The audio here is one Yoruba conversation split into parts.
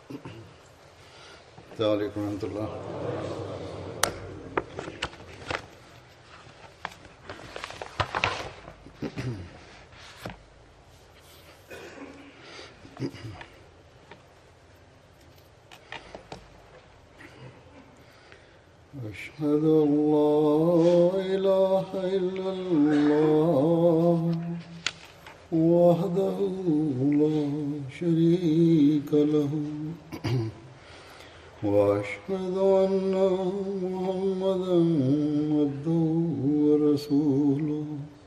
السلام عليكم ورحمة الله أشهد أن لا إله إلا الله وحده لا شريك له وأشهد أن محمدا عبده ورسوله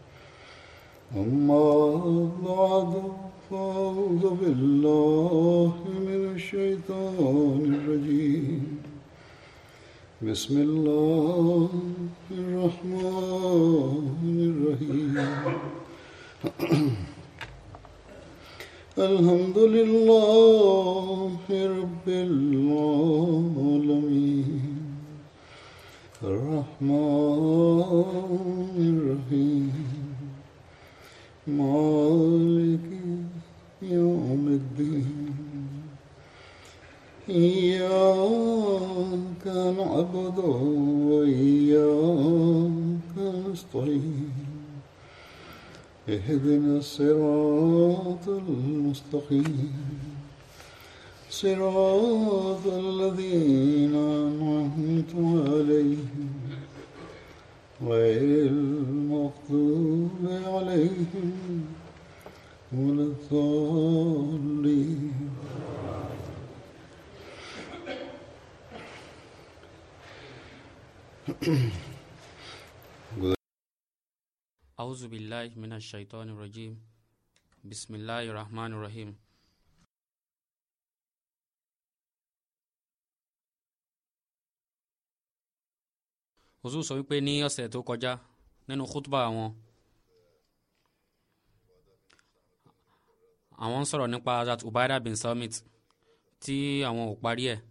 أما بعد فأعوذ بالله من الشيطان الرجيم بسم الله الرحمن الرحيم الحمد لله رب العالمين الرحمن الرحيم مالك يوم الدين إياك نعبد وإياك نستعين اهدنا الصراط المستقيم صراط الذين أنعمت عليهم غير المغضوب عليهم ولا الضالين أعوذ بالله من الشيطان الرجيم بسم الله الرحمن الرحيم Ozu sọ wípé ní ọ̀sẹ̀ tó kọjá nínú khutba àwọn àwọn ń sọ̀rọ̀ nípa Hazrat Ubaida bin Samit tí àwọn ò parí ẹ̀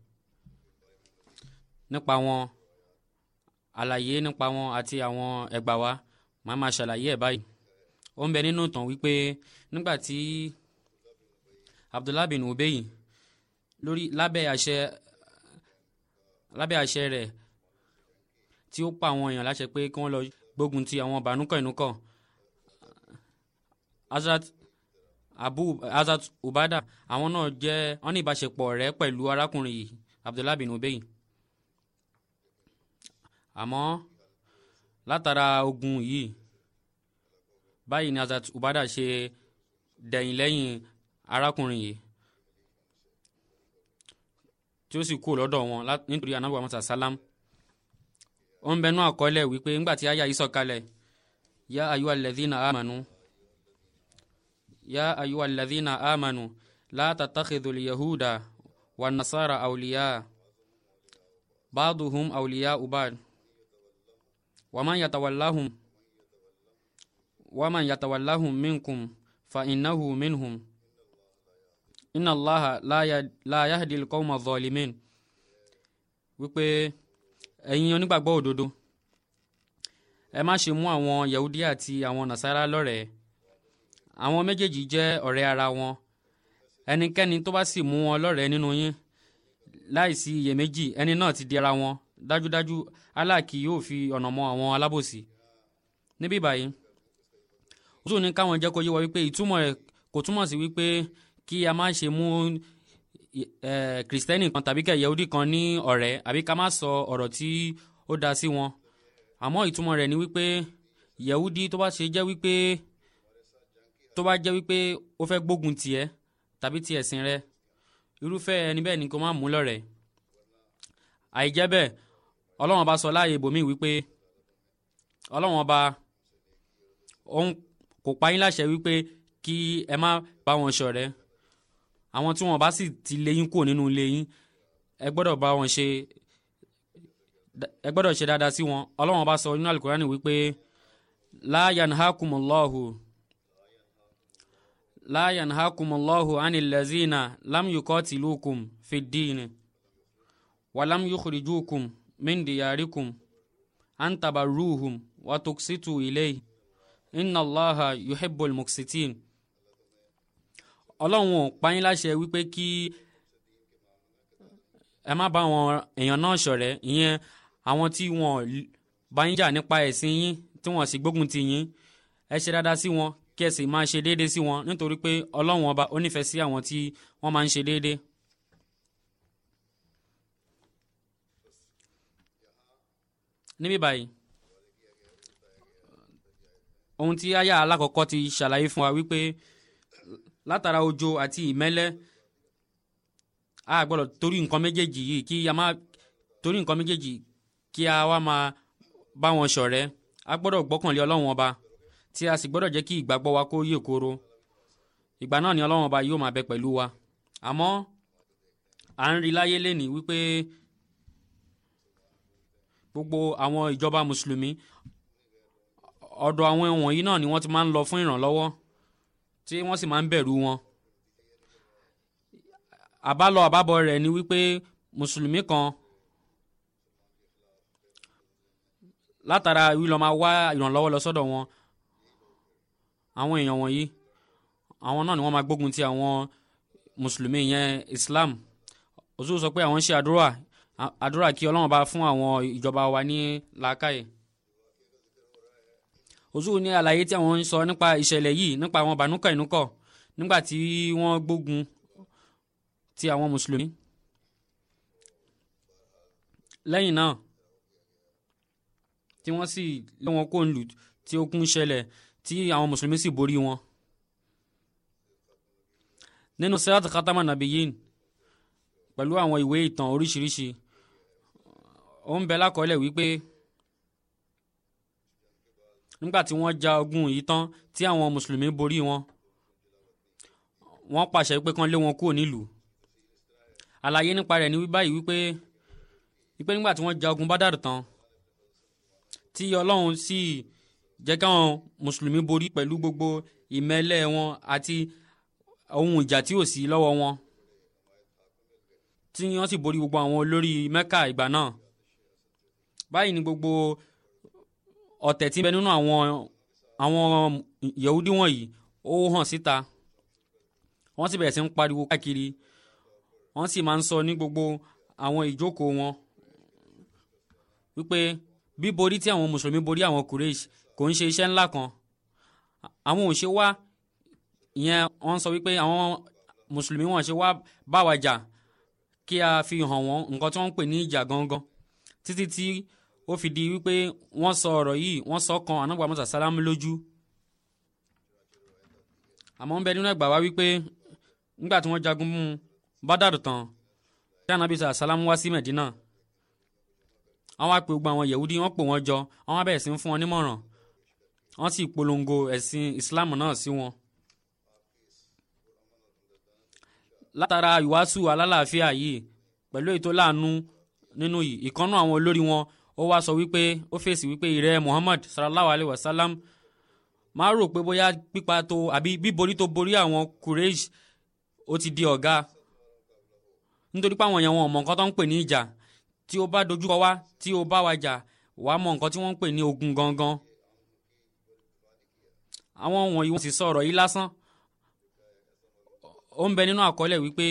nípa wọn àlàyé nípa wọn àti àwọn ẹgbà wa màá máa ṣàlàyé ẹ̀ báyìí ó ń bẹ nínú ìtàn wípé nígbà tí Abdullah bin Ubay lórí lábẹ́ àṣẹ lábẹ́ àṣẹ rẹ̀ tí ó pa àwọn èèyàn láṣẹ pé kí wọ́n lọ gbógun ti àwọn bànúkọ̀ ìnúkọ̀ Hazrat Abu Hazrat Ubada àwọn náà jẹ́ wọ́n ní ìbáṣepọ̀ rẹ̀ pẹ̀lú arákùnrin yìí Abdullah bin Ubay àmọ́ látara ogun yìí báyìí ni Hazrat Ubada ṣe dẹ̀yìn lẹ́yìn arákùnrin yìí tí ó sì kú lọ́dọ̀ wọn nítorí anabu amasa salam ó ń bẹnu àkọọ́lẹ̀ wípé ńgbà tí aya yìí sọ̀kalẹ̀ ya ayuwa alladhina amanu ya ayuwa alladhina amanu la tattakhidhul yahuda wan nasara awliya ba'duhum awliya ba'd ومن يتولهم ومن يتولهم منكم فإنه منهم إن الله لا يهدي القوم الظالمين wípé ẹ̀yin onígbàgbọ́ òdodo ẹ má ṣe mú àwọn yahudi àti àwọn nasara lọ́rẹ̀ẹ́ àwọn méjèèjì jẹ́ ọ̀rẹ́ ara wọn ẹnikẹ́ni tó bá sì mú wọn lọ́rẹ̀ẹ́ nínú yín láìsí iyèméjì ẹni náà ti di ara wọn dájúdájú Allah kì yóò fi ọ̀nà mọ àwọn alábòsí níbí báyìí ó tún ní káwọn jẹ́ kó yé wa wípé ìtumọ̀ ẹ̀ kò túmọ̀ sí wípé kí a má ṣe mú kìrìsìtẹ́nì kan tàbí kẹ̀ yẹ̀húdì kan ní ọ̀rẹ́ àbí ká má sọ ọ̀rọ̀ tí ó da sí wọn àmọ́ ìtumọ̀ rẹ̀ ni wípé yẹ̀húdì tó bá ṣe jẹ́ wípé tó bá jẹ́ wípé ó fẹ́ gbógun tiẹ̀ tàbí ti ẹ̀sìn rẹ̀ irúfẹ́ ẹni bẹ́ẹ̀ ni kó má mú lọ́rẹ̀ẹ́ àìjẹ́ bẹ́ẹ̀ ọlọ́wọ́n bá sọ láàyè ibòmíì wípé ọlọ́wọ́n bá òun kò pa yín láṣẹ wípé kí ẹ má bá wọn ṣọ̀rẹ́ àwọn tí wọn bá sì ti lé yín kúrò nínú ilé yín ẹ gbọ́dọ̀ bá wọn ṣe ẹ gbọ́dọ̀ ṣe dáadáa sí wọn ọlọ́wọ́n bá sọ nínú alukurani wípé la yanhakumullahu la yanhakumullahu anil lazina lam yuqatilukum fid din walam yukhrijukum min diyarikum an tabarruhum wa tuksitu ilayhi inna allaha yuhibbul muksitin ọlọ́run ò pa yín láṣẹ wípé kí ẹ má bá àwọn èèyàn náà ṣọ̀rẹ́ ìyẹn àwọn tí wọn bá ń jà nípa ẹ̀sìn yín tí wọ́n sì gbógun ti yín ẹ ṣe dáadáa sí wọn kí ẹ sì máa ṣe déédéé sí wọn nítorí pé ọlọ́run ọba ó nífẹ̀ẹ́ sí àwọn tí wọ́n máa ń ṣe déédéé. níbí báyìí ohun tí aya alákọ̀ọ́kọ́ ti ṣàlàyé fún wa wípé látara òjò àti ìmẹ́lẹ́ a gbọ́dọ̀ torí nǹkan méjèèjì yìí kí a má torí nǹkan méjèèjì kí a wá máa bá wọn ṣọ̀rẹ́ a gbọ́dọ̀ gbọ́kànlé ọlọ́run ọba tí a sì gbọ́dọ̀ jẹ́ kí ìgbàgbọ́ wa kó yè koro ìgbà náà ni ọlọ́run ọba yóò máa bẹ pẹ̀lú wa àmọ́ à ń rí láyé lénìí wípé gbogbo àwọn ìjọba mùsùlùmí ọ̀dọ̀ àwọn wọ̀nyí náà ni wọ́n ti máa ń lọ fún ìrànlọ́wọ́ tí wọ́n sì máa ń bẹ̀rù wọn àbálọ àbábọ̀ rẹ̀ ni wípé mùsùlùmí kan látara wílọ máa wá ìrànlọ́wọ́ lọ sọ́dọ̀ wọn àwọn èèyàn wọ̀nyí àwọn náà ni wọ́n máa gbógun ti àwọn mùsùlùmí yẹn Islam òṣù sọ pé àwọn ń ṣe àdúrà àdúrà kí Ọlọ́run bá fún àwọn ìjọba wa ní làákàyè òṣù ní àlàyé tí àwọn ń sọ nípa ìṣẹ̀lẹ̀ yìí nípa àwọn bànúkà ìnúkọ̀ nígbà tí wọ́n gbógun ti àwọn mùsùlùmí lẹ́yìn náà tí wọ́n sì lé wọn kó ń lù tí ogun ṣẹlẹ̀ tí àwọn mùsùlùmí sì borí wọn. nínú sirat khatama nabiyin pẹ̀lú àwọn ìwé ìtàn oríṣiríṣi ó ń bẹ lákọọ́lẹ̀ wípé nígbà tí wọ́n ja ogun yìí tán tí àwọn mùsùlùmí borí wọn wọ́n pàṣẹ pé kán lé wọn kúrò nílùú àlàyé nípa rẹ̀ ní báyìí wípé wípé nígbà tí wọ́n ja ogun bádàrú tán tí ọlọ́run sì jẹ́ káwọn mùsùlùmí borí pẹ̀lú gbogbo ìmẹ́lẹ̀ wọn àti ohun ìjà tí ò sí lọ́wọ́ wọn tí wọ́n sì borí gbogbo àwọn olórí mẹ́kà ìgbà náà báyìí ni gbogbo ọ̀tẹ̀ tí ń bẹ nínú àwọn àwọn yahudi wọ̀nyí ó hàn síta wọ́n sì bẹ̀rẹ̀ sí ń pariwo káàkiri wọ́n sì máa ń sọ ní gbogbo àwọn ìjókòó wọn wípé bíborí tí àwọn mùsùlùmí borí àwọn kureish kò ń ṣe iṣẹ́ ńlá kan àwọn ò ṣe wá ìyẹn wọ́n sọ wípé àwọn mùsùlùmí wọn ṣe wá bá wa jà kí a fi hàn wọ́n nǹkan tí wọ́n ń pè ní ìjà gangan títí tí ó fi di wípé wọ́n sọ ọ̀rọ̀ yìí wọ́n sọ kan ànágbà mọ́sà sálámù lójú àmọ́ ń bẹ nínú ẹgbàá wá wípé nígbà tí wọ́n jagun mú bádàrú tán tí ànábì sálámù wá sí mẹ̀dínà àwọn á pe gbogbo àwọn yẹ̀wúdí wọ́n pò wọ́n jọ àwọn á bẹ̀rẹ̀ sí ń fún wọn nímọ̀ràn wọ́n sì polongo ẹ̀sìn ìsìláàmù náà sí wọn. látara ìwàásù alálàáfíà yìí pẹ̀lú ètò láàánú nínú yìí ìkànnú àwọn olórí wọn ó wá sọ wípé ó fèsì wípé ìrẹ́ Muhammad sallallahu alayhi wa sallam máa rò pé bóyá pípa tó àbí bíborí tó borí àwọn Quraysh ó ti di ọ̀gá nítorí pé àwọn èèyàn wọn ò mọ nǹkan tó ń pè ní ìjà tí o bá dojúkọ wá tí o bá wa jà wàá mọ nǹkan tí wọ́n ń pè ní ogun gangan àwọn wọ̀nyí wọ́n sì sọ ọ̀rọ̀ yìí lásán ó ń bẹ nínú àkọọ́lẹ̀ wípé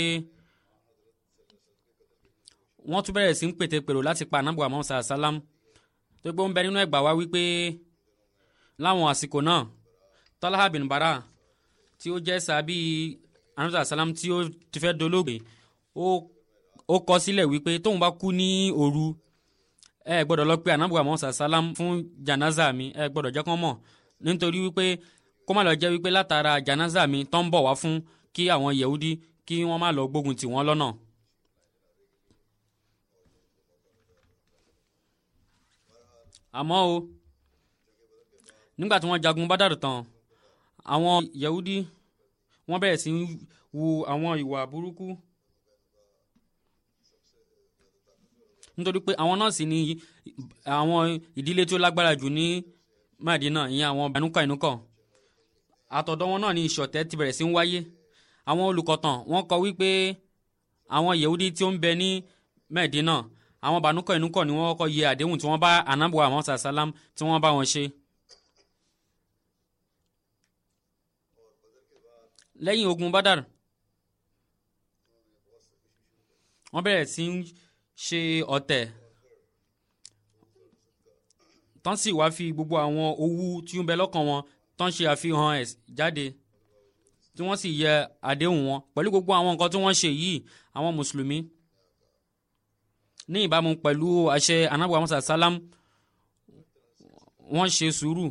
wọ́n tún bẹ̀rẹ̀ sí ń pètè pèrò láti pa anábùwà mọ́sá sálám tó gbé ó ń bẹ nínú ẹgbàá wá wípé láwọn àsìkò náà Talha bin Bara tí ó jẹ́ sábì anábùwà sálám tí ó ti fẹ́ dolóògbé ó ó kọ sílẹ̀ wípé tóun bá kú ní òru ẹ gbọ́dọ̀ lọ pé anábùwà mọ́sá sálám fún janaza mi ẹ gbọ́dọ̀ jẹ́ kán mọ̀ nítorí wípé kó má lọ jẹ́ wípé látara janaza mi tó ń bọ̀ wá fún kí àwọn yehudi kí wọ́n má lọ gbógun tì wọ́n lọ́nà. àmọ́ o nígbà tí wọ́n jagun bádàrú tán àwọn yehudi wọ́n bẹ̀rẹ̀ sí wu àwọn ìwà burúkú nítorí pé àwọn náà sì ní àwọn ìdílé tí ó lágbára jù ní Madina ìyẹn àwọn Banu Kainuka àtọ̀dọ̀ wọn náà ni ìṣọ̀tẹ̀ ti bẹ̀rẹ̀ sí ń wáyé àwọn olùkọ̀tàn wọ́n kọ wípé àwọn Yehudi tí ó ń bẹ ní Medina àwọn Banu Kainuka ni wọ́n kọ́ yẹ àdéhùn tí wọ́n bá anabuwa àwọn sàlám tí wọ́n bá wọn ṣe. lẹ́yìn ogun Badar wọ́n bẹ̀rẹ̀ sí ṣe ọ̀tẹ̀ tán sì wá fi gbogbo àwọn owú tí ń bẹ lọ́kàn wọn tán ṣe àfihàn ẹ̀ jáde tí wọ́n sì yẹ àdéhùn wọn pẹ̀lú gbogbo àwọn nǹkan tí wọ́n ṣe yìí àwọn mùsùlùmí ní ìbámu pẹ̀lú àṣẹ anábọ̀ amúsà sálám wọ́n ṣe sùúrù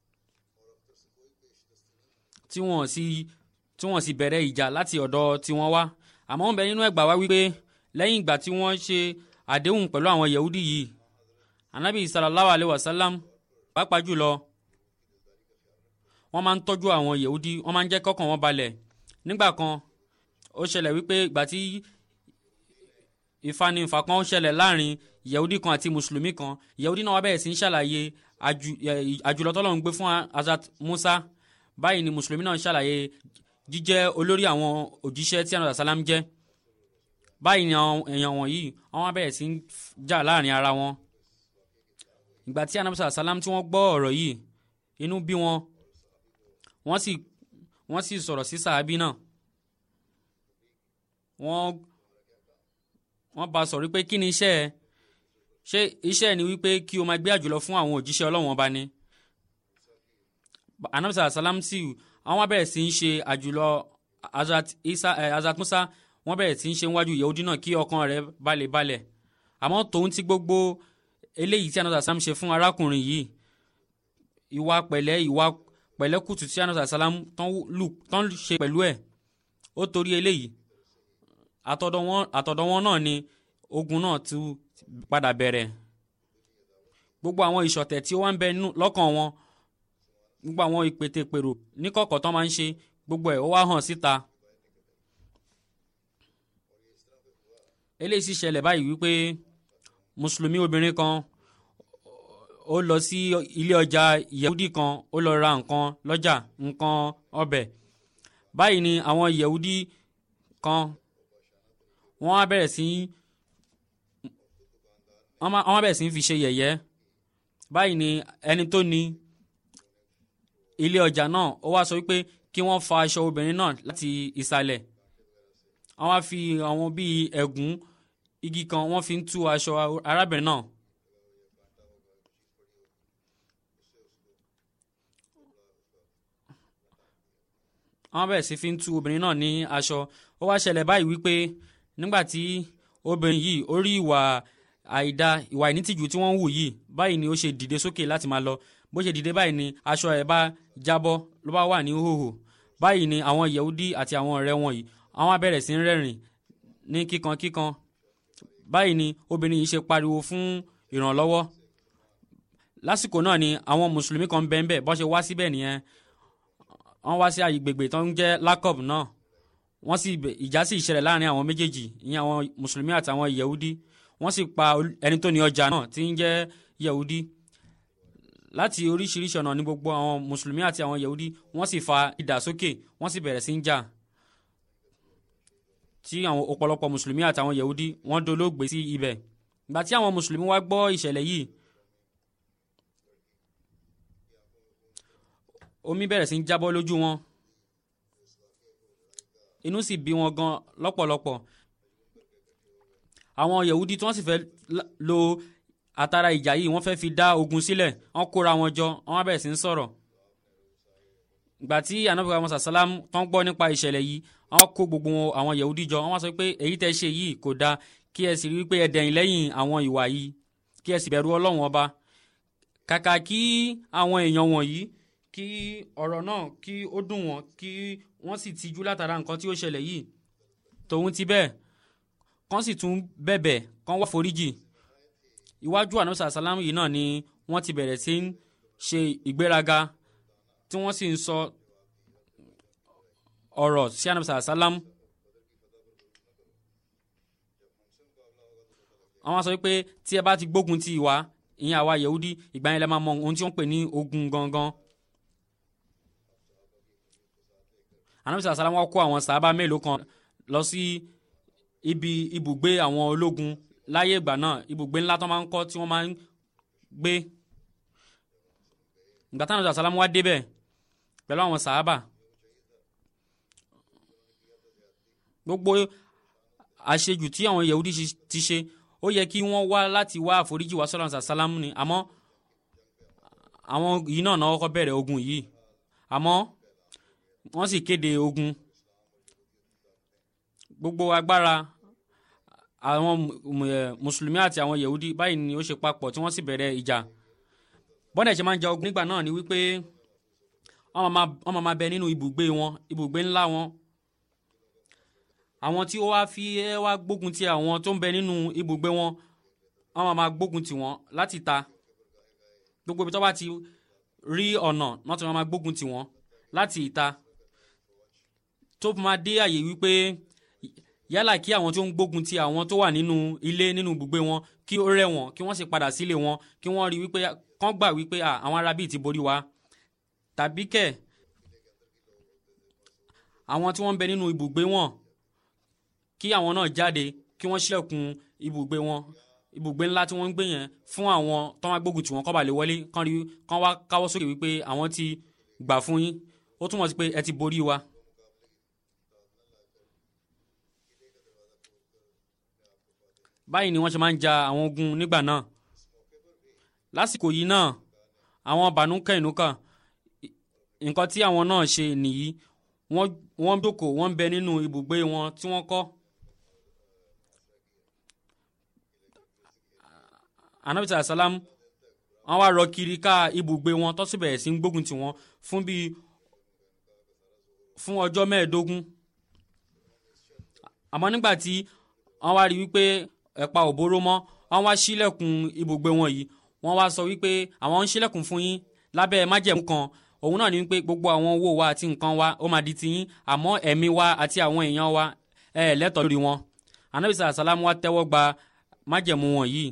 tí wọ́n sì tí wọ́n sì bẹ̀rẹ̀ ìjà láti ọ̀dọ̀ tí wọ́n wá àmọ́ ń bẹ nínú ẹgbàá wá wípé lẹ́yìn ìgbà tí wọ́n ṣe àdéhùn pẹ̀lú àwọn yahudi yìí anabi sallallahu alayhi wa sallam pàápàá jùlọ wọ́n máa ń tọ́jú àwọn yahudi wọ́n máa ń jẹ́ kọ́kàn wọn balẹ̀ nígbà kan ó ṣẹlẹ̀ wípé ìgbà tí ìfanifà kan ṣẹlẹ̀ láàrin yahudi kan àti mùsùlùmí kan yahudi náà wá bẹ̀rẹ̀ sí ń ṣàlàyé àjùlọ tọ́lọ́run gbé fún azat musa báyìí ni mùsùlùmí náà ṣàlàyé jíjẹ́ olórí àwọn òjíṣẹ́ tí anabi salam jẹ́ báyìí ni àwọn èèyàn wọ̀nyí wọ́n wá bẹ̀rẹ̀ sí ń jà láàrin ara wọn ìgbà tí anabi salam tí wọ́n gbọ́ ọ̀rọ̀ yìí inú bí wọn wọ́n sì wọ́n sì sọ̀rọ̀ sí sàábí náà wọ́n wọ́n bá sọ̀rọ̀ pé kí ni iṣẹ́ ẹ ṣé iṣẹ́ ẹ ni wípé kí o máa gbé àjùlọ fún àwọn òjíṣẹ́ ọlọ́wọ́n ọba ni anabi salam sì àwọn wá bẹ̀rẹ̀ sí ń ṣe àjùlọ azat isa eh, azat musa wọ́n bẹ̀rẹ̀ sí ń ṣe níwájú yahudi náà kí ọkàn rẹ̀ balẹ̀ balẹ̀ àmọ́ tòun ti gbogbo eléyìí tí anabi salam ṣe fún arákùnrin yìí ìwà pẹ̀lẹ́ ìwà pẹ̀lẹ́kùtù tí anabi salam tán ṣe pẹ̀lú ẹ̀ ó torí eléyìí àtọ̀dọ̀ wọn náà ni ogun náà ti padà bẹ̀rẹ̀ gbogbo àwọn ìṣọ̀tẹ̀ tí ó wá ń bẹ lọ́kàn wọn gbogbo àwọn ìpètèpèrò níkọ̀kọ̀ tán máa ń ṣe gbogbo ẹ̀ ó wá hàn síta eléyìí sì ṣẹlẹ̀ báyìí wípé mùsùlùmí obìnrin kan ó lọ sí ilé ọjà yehudi kan ó lọ ra nǹkan lọ́jà nǹkan ọbẹ̀ báyìí ni àwọn yehudi kan wọ́n á bẹ̀rẹ̀ sí wọ́n á bẹ̀rẹ̀ sí fi ṣe yẹ̀yẹ́ báyìí ni ẹni tó ní ilé ọjà náà ó wá sọ wípé kí wọ́n fa aṣọ obìnrin náà láti ìsàlẹ̀ wọ́n wá fi àwọn bíi ẹ̀gún igi kan wọ́n fi ń tú aṣọ arábìnrin náà. wọ́n bẹ̀rẹ̀ sí fi ń tú obìnrin náà ní aṣọ ó wá ṣẹlẹ̀ báyìí wípé nígbà tí obìnrin yìí ó rí ìwà àìda ìwà ìnítìjú tí wọ́n ń wù yìí báyìí ni ó ṣe dìde sókè láti máa lọ bó ṣe dìde báyìí ni aṣọ ẹ̀ bá jábọ́ ló bá wà ní hòhò báyìí ni àwọn yehudi àti àwọn ọ̀rẹ́ wọn yìí àwọn á bẹ̀rẹ̀ sí ń rẹ́rìn ní kíkan kíkan báyìí ni obìnrin yìí ṣe pariwo fún ìrànlọ́wọ́ lásìkò náà ni àwọn mùsùlùmí kan bẹ́ẹ̀ bẹ́ẹ̀ bọ́ ṣe wá síbẹ̀ nìyẹn wọ́n wá sí àgbègbè tó ń jẹ́ lakob náà wọ́n sì ìjà sì ṣẹlẹ̀ láàrin àwọn méjèèjì ìyẹn àwọn mùsùlùmí àti àwọn yehudi wọ́n sì pa ẹni tó ní ọjà náà tí ń jẹ́ yehudi láti oríṣiríṣi ọ̀nà ní gbogbo àwọn mùsùlùmí àti àwọn yehudi wọ́n sì fa idà sókè wọ́n sì bẹ̀rẹ̀ sí ń jà tí àwọn ọ̀pọ̀lọpọ̀ mùsùlùmí àti àwọn yehudi wọ́n dolóògbé sí ibẹ̀ ìgbà tí àwọn mùsùlùmí wá gbọ́ ìṣẹ̀lẹ̀ yìí omi bẹ̀rẹ̀ sí ń jábọ́ lójú wọn inú sì bí wọn gan lọ́pọ̀lọpọ̀ àwọn yehudi tí wọ́n sì fẹ́ lo àtàrà ìjà yìí wọ́n fẹ́ fi dá ogun sílẹ̀ wọ́n kóra wọn jọ wọ́n bẹ̀rẹ̀ sí ń sọ̀rọ̀ ìgbà tí anabi musa salam tó ń gbọ́ nípa ìṣẹ̀lẹ̀ yìí wọ́n kó gbogbo àwọn yahudi jọ wọ́n sọ pé èyí tẹ́ ṣe yìí kò dáa kí ẹ sì rí pé ẹ dẹ̀yìn lẹ́yìn àwọn ìwà yìí kí ẹ sì bẹ̀rù ọlọ́run ọba kàkà kí àwọn èèyàn wọ̀nyí kí ọ̀rọ̀ náà kí ó dùn wọ́n kí wọ́n sì tijú látara nǹkan tí ó ṣẹlẹ̀ yìí tòun ti bẹ́ẹ̀ kán sì tún bẹ̀bẹ̀ kán wá foríjì iwájú ànábì sàlámù yìí náà ni wọ́n ti bẹ̀rẹ̀ sí ń ṣe ìgbéraga tí wọ́n sì ń sọ ọ̀rọ̀ sí ànábì sàlámù. àwọn sọ pé tí ẹ bá ti gbógun ti ìwà ìyẹn àwa yehudi ìgbà yẹn lẹ máa mọ ohun tí wọ́n ń pè ní ogun gangan. ànábì sàlámù wá kó àwọn sàábà mélòó kan lọ sí ibi ibùgbé àwọn ológun láyé ìgbà náà ibùgbé ńlá tó máa ń kọ́ tí wọ́n máa ń gbé ìgbà táwọn ọ̀sán sálámù wá débẹ̀ pẹ̀lú àwọn sàábà gbogbo àṣejù tí àwọn yahudi ti ṣe ó yẹ kí wọ́n wá láti wá àforíjì wá sọ́lá sàlámù ni àmọ́ àwọn yìí náà náà kọ́kọ́ bẹ̀rẹ̀ ogun yìí àmọ́ wọ́n sì kéde ogun gbogbo agbára àwọn mùsùlùmí àti àwọn yehudi báyìí ni ó ṣe papọ̀ tí wọ́n sì bẹ̀rẹ̀ ìjà bọ́dà ṣe máa ń ja ogun nígbà náà ni wípé wọ́n máa bẹ nínú ibùgbé wọn ibùgbé ńlá wọn àwọn tí ó wá fi ẹ wá gbógun ti àwọn tó ń bẹ nínú ibùgbé wọn wọ́n máa gbógun ti wọn láti ta gbogbo ibi tó bá ti rí ọ̀nà náà tí wọ́n máa gbógun ti wọn láti ìta tó máa dé àyè wípé yálà kí àwọn tó ń gbógun ti àwọn tó wà nínú ilé nínú ibùgbé wọn kí ó rẹ̀ wọ́n kí wọ́n sì padà sílé wọn kí wọ́n rí wípé kán gbà wípé àwọn arábì ti borí wa tàbí kẹ̀ àwọn tí wọ́n ń bẹ nínú ibùgbé wọn kí àwọn náà jáde kí wọ́n ṣílẹ̀kùn ibùgbé wọn ibùgbé ńlá tí wọ́n ń gbé yẹn fún àwọn tó wá gbógun tí wọ́n kọ́ bà lè wọlé kán rí kán wá káwọ́ sókè wípé àwọn ti gbà fún yín ó túmọ̀ sí pé ẹ ti borí wa. báyìí ni wọ́n ṣe máa ń ja àwọn ogun nígbà náà lásìkò yìí náà àwọn bànúkẹ́ìnúkà nǹkan tí àwọn náà ṣe nìyí wọ́n jókòó wọ́n ń bẹ nínú ibùgbé wọn tí wọ́n kọ́. anabisa asalam wọ́n wá rọ kiri ká ibùgbé wọn tó sì bẹ̀rẹ̀ sí ń gbógun tì wọ́n fún bíi fún ọjọ́ mẹ́ẹ̀ẹ́dógún àmọ́ nígbà tí wọ́n wá rí wípé ẹ̀pa òbóró mọ́ wọ́n wá ṣílẹ̀kùn ibùgbé wọn yìí wọ́n wá sọ wípé àwọn ń ṣílẹ̀kùn fún yín lábẹ́ májẹ̀mú kan òun náà ni wípé gbogbo àwọn owó wa àti nǹkan wa ó máa di tiyín àmọ́ ẹ̀mí wa àti àwọn èèyàn wa ẹ̀ lẹ́tọ̀ọ́ lórí wọn anabisa asalam wa tẹ́wọ́ gba májẹ̀mú wọn yìí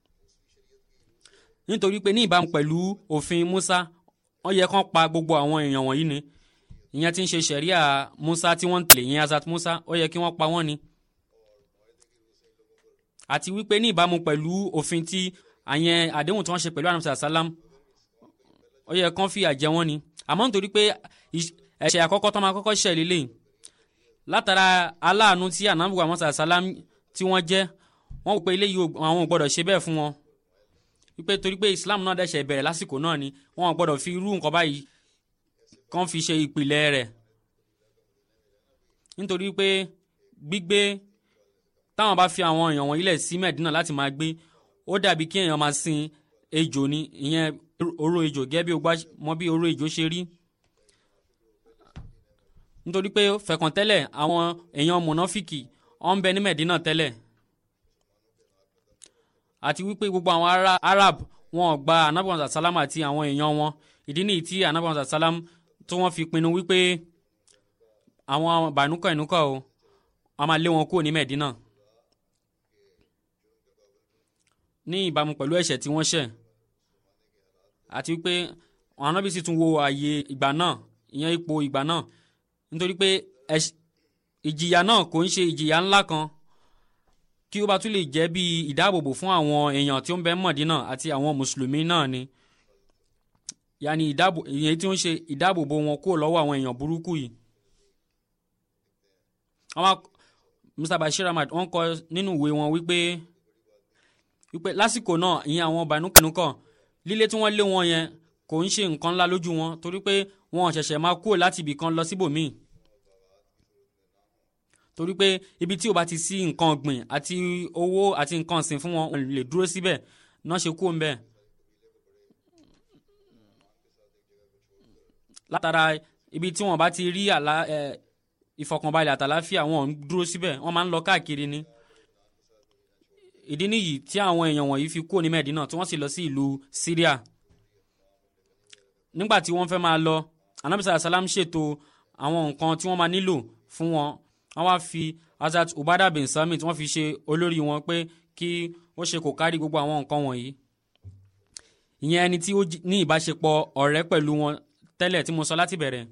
nítorí pé ní ìbámu pẹ̀lú òfin Musa wọ́n yẹ kán pa gbogbo àwọn èèyàn wọ̀nyí ni ìyẹn tí ń ṣe ṣẹ̀ríà Musa tí wọ́n ń tẹ̀lé ìyẹn Azat Musa ó yẹ kí wọ́n pa wọ́n ni àti wípé ní ìbámu pẹ̀lú òfin tí àyẹn àdéhùn tí wọ́n ṣe pẹ̀lú anamsa salam ó yẹ kán fìyà jẹ wọ́n ni àmọ́ nítorí pé ẹ̀ṣẹ̀ àkọ́kọ́ tó máa kọ́kọ́ ṣẹ̀ lélẹ̀ látara aláàánú tí anamu anamsa salam tí wọ́n jẹ́ wọ́n wò pé eléyìí àwọn ò gbọ́dọ̀ ṣe bẹ́ẹ̀ fún wọn wípé torí pé Islam náà dẹ̀ṣẹ̀ bẹ̀rẹ̀ lásìkò náà ni wọ́n ò gbọ́dọ̀ fi irú nǹkan báyìí kán fi ṣe ìpìlẹ̀ rẹ̀ nítorí pé gbígbé táwọn bá fi àwọn èèyàn wọ̀nyí lẹ̀ sí Mẹ̀dínà láti máa gbé ó dàbí kí èèyàn máa sin ejò ni ìyẹn oró ejò gẹ́gẹ́ bí o gbá mọ bí oró ejò ṣe rí nítorí pé fẹ̀kàn tẹ́lẹ̀ àwọn èèyàn mọ̀nàfìkì ọ̀ ń bẹ ní Mẹ̀dínà tẹ́lẹ̀ àti wípé gbogbo àwọn Arab wọn ò gba anabiwansa salam àti àwọn èèyàn wọn ìdí nìyí tí anabiwansa salam tí wọ́n fi pinnu wípé àwọn bànúkọ̀ ìnúkọ̀ o wọ́n máa lé wọn kúrò ní Mẹ̀dínà ní ìbámu pẹ̀lú ẹ̀ṣẹ̀ tí wọ́n ṣẹ̀ àti wípé àwọn anábì sì tún wo ààyè ìgbà náà ìyẹn ipò ìgbà náà nítorí pé ìjìyà náà kò ń ṣe ìjìyà ńlá kan kí ó bá tún lè jẹ́ bí ìdáàbòbò fún àwọn èèyàn tí ó ń bẹ Mọ̀dínà àti àwọn mùsùlùmí náà ni yàní ìdáàbò ìyẹn tí ó ń ṣe ìdáàbòbò wọn kúrò lọ́wọ́ àwọn èèyàn burúkú yìí àwọn Mr Bashir Ahmad wọ́n kọ nínú ìwé wọn wípé wípé lásìkò náà ìyẹn àwọn bànúkànúkàn lílé tí wọ́n lé wọn yẹn kò ń ṣe nǹkan ńlá lójú wọn torí pé wọn ṣẹ̀ṣẹ̀ máa kúrò láti ibì kan lọ síbòmíì torí pé ibi tí o bá ti sí nǹkan ọ̀gbìn àti owó àti nǹkan ọ̀sìn fún wọn lè dúró síbẹ̀ náà ṣe kú ńbẹ̀. látara ibi tí wọn bá ti rí àlá ẹ ìfọkànbalẹ̀ àtàláfíà wọn ò ń dúró síbẹ̀ wọ́n máa ń lọ káàkiri ni. ìdí nìyí tí àwọn èèyàn wọ̀nyí fi kúrò ní Mẹ́dínà tí wọ́n sì lọ sí ìlú Syria. nígbà tí wọ́n fẹ́ máa lọ anabisa salam ṣètò àwọn nǹkan tí wọ́n máa nílò fún wọn wọ́n wá fi Hazrat Ubada bin Samit wọ́n fi ṣe olórí wọn pé kí ó ṣe kò kárí gbogbo àwọn nǹkan wọ̀nyí. ìyẹn ẹni tí ó ní ìbáṣepọ̀ ọ̀rẹ́ pẹ̀lú wọn tẹ́lẹ̀ tí mo sọ láti bẹ̀rẹ̀.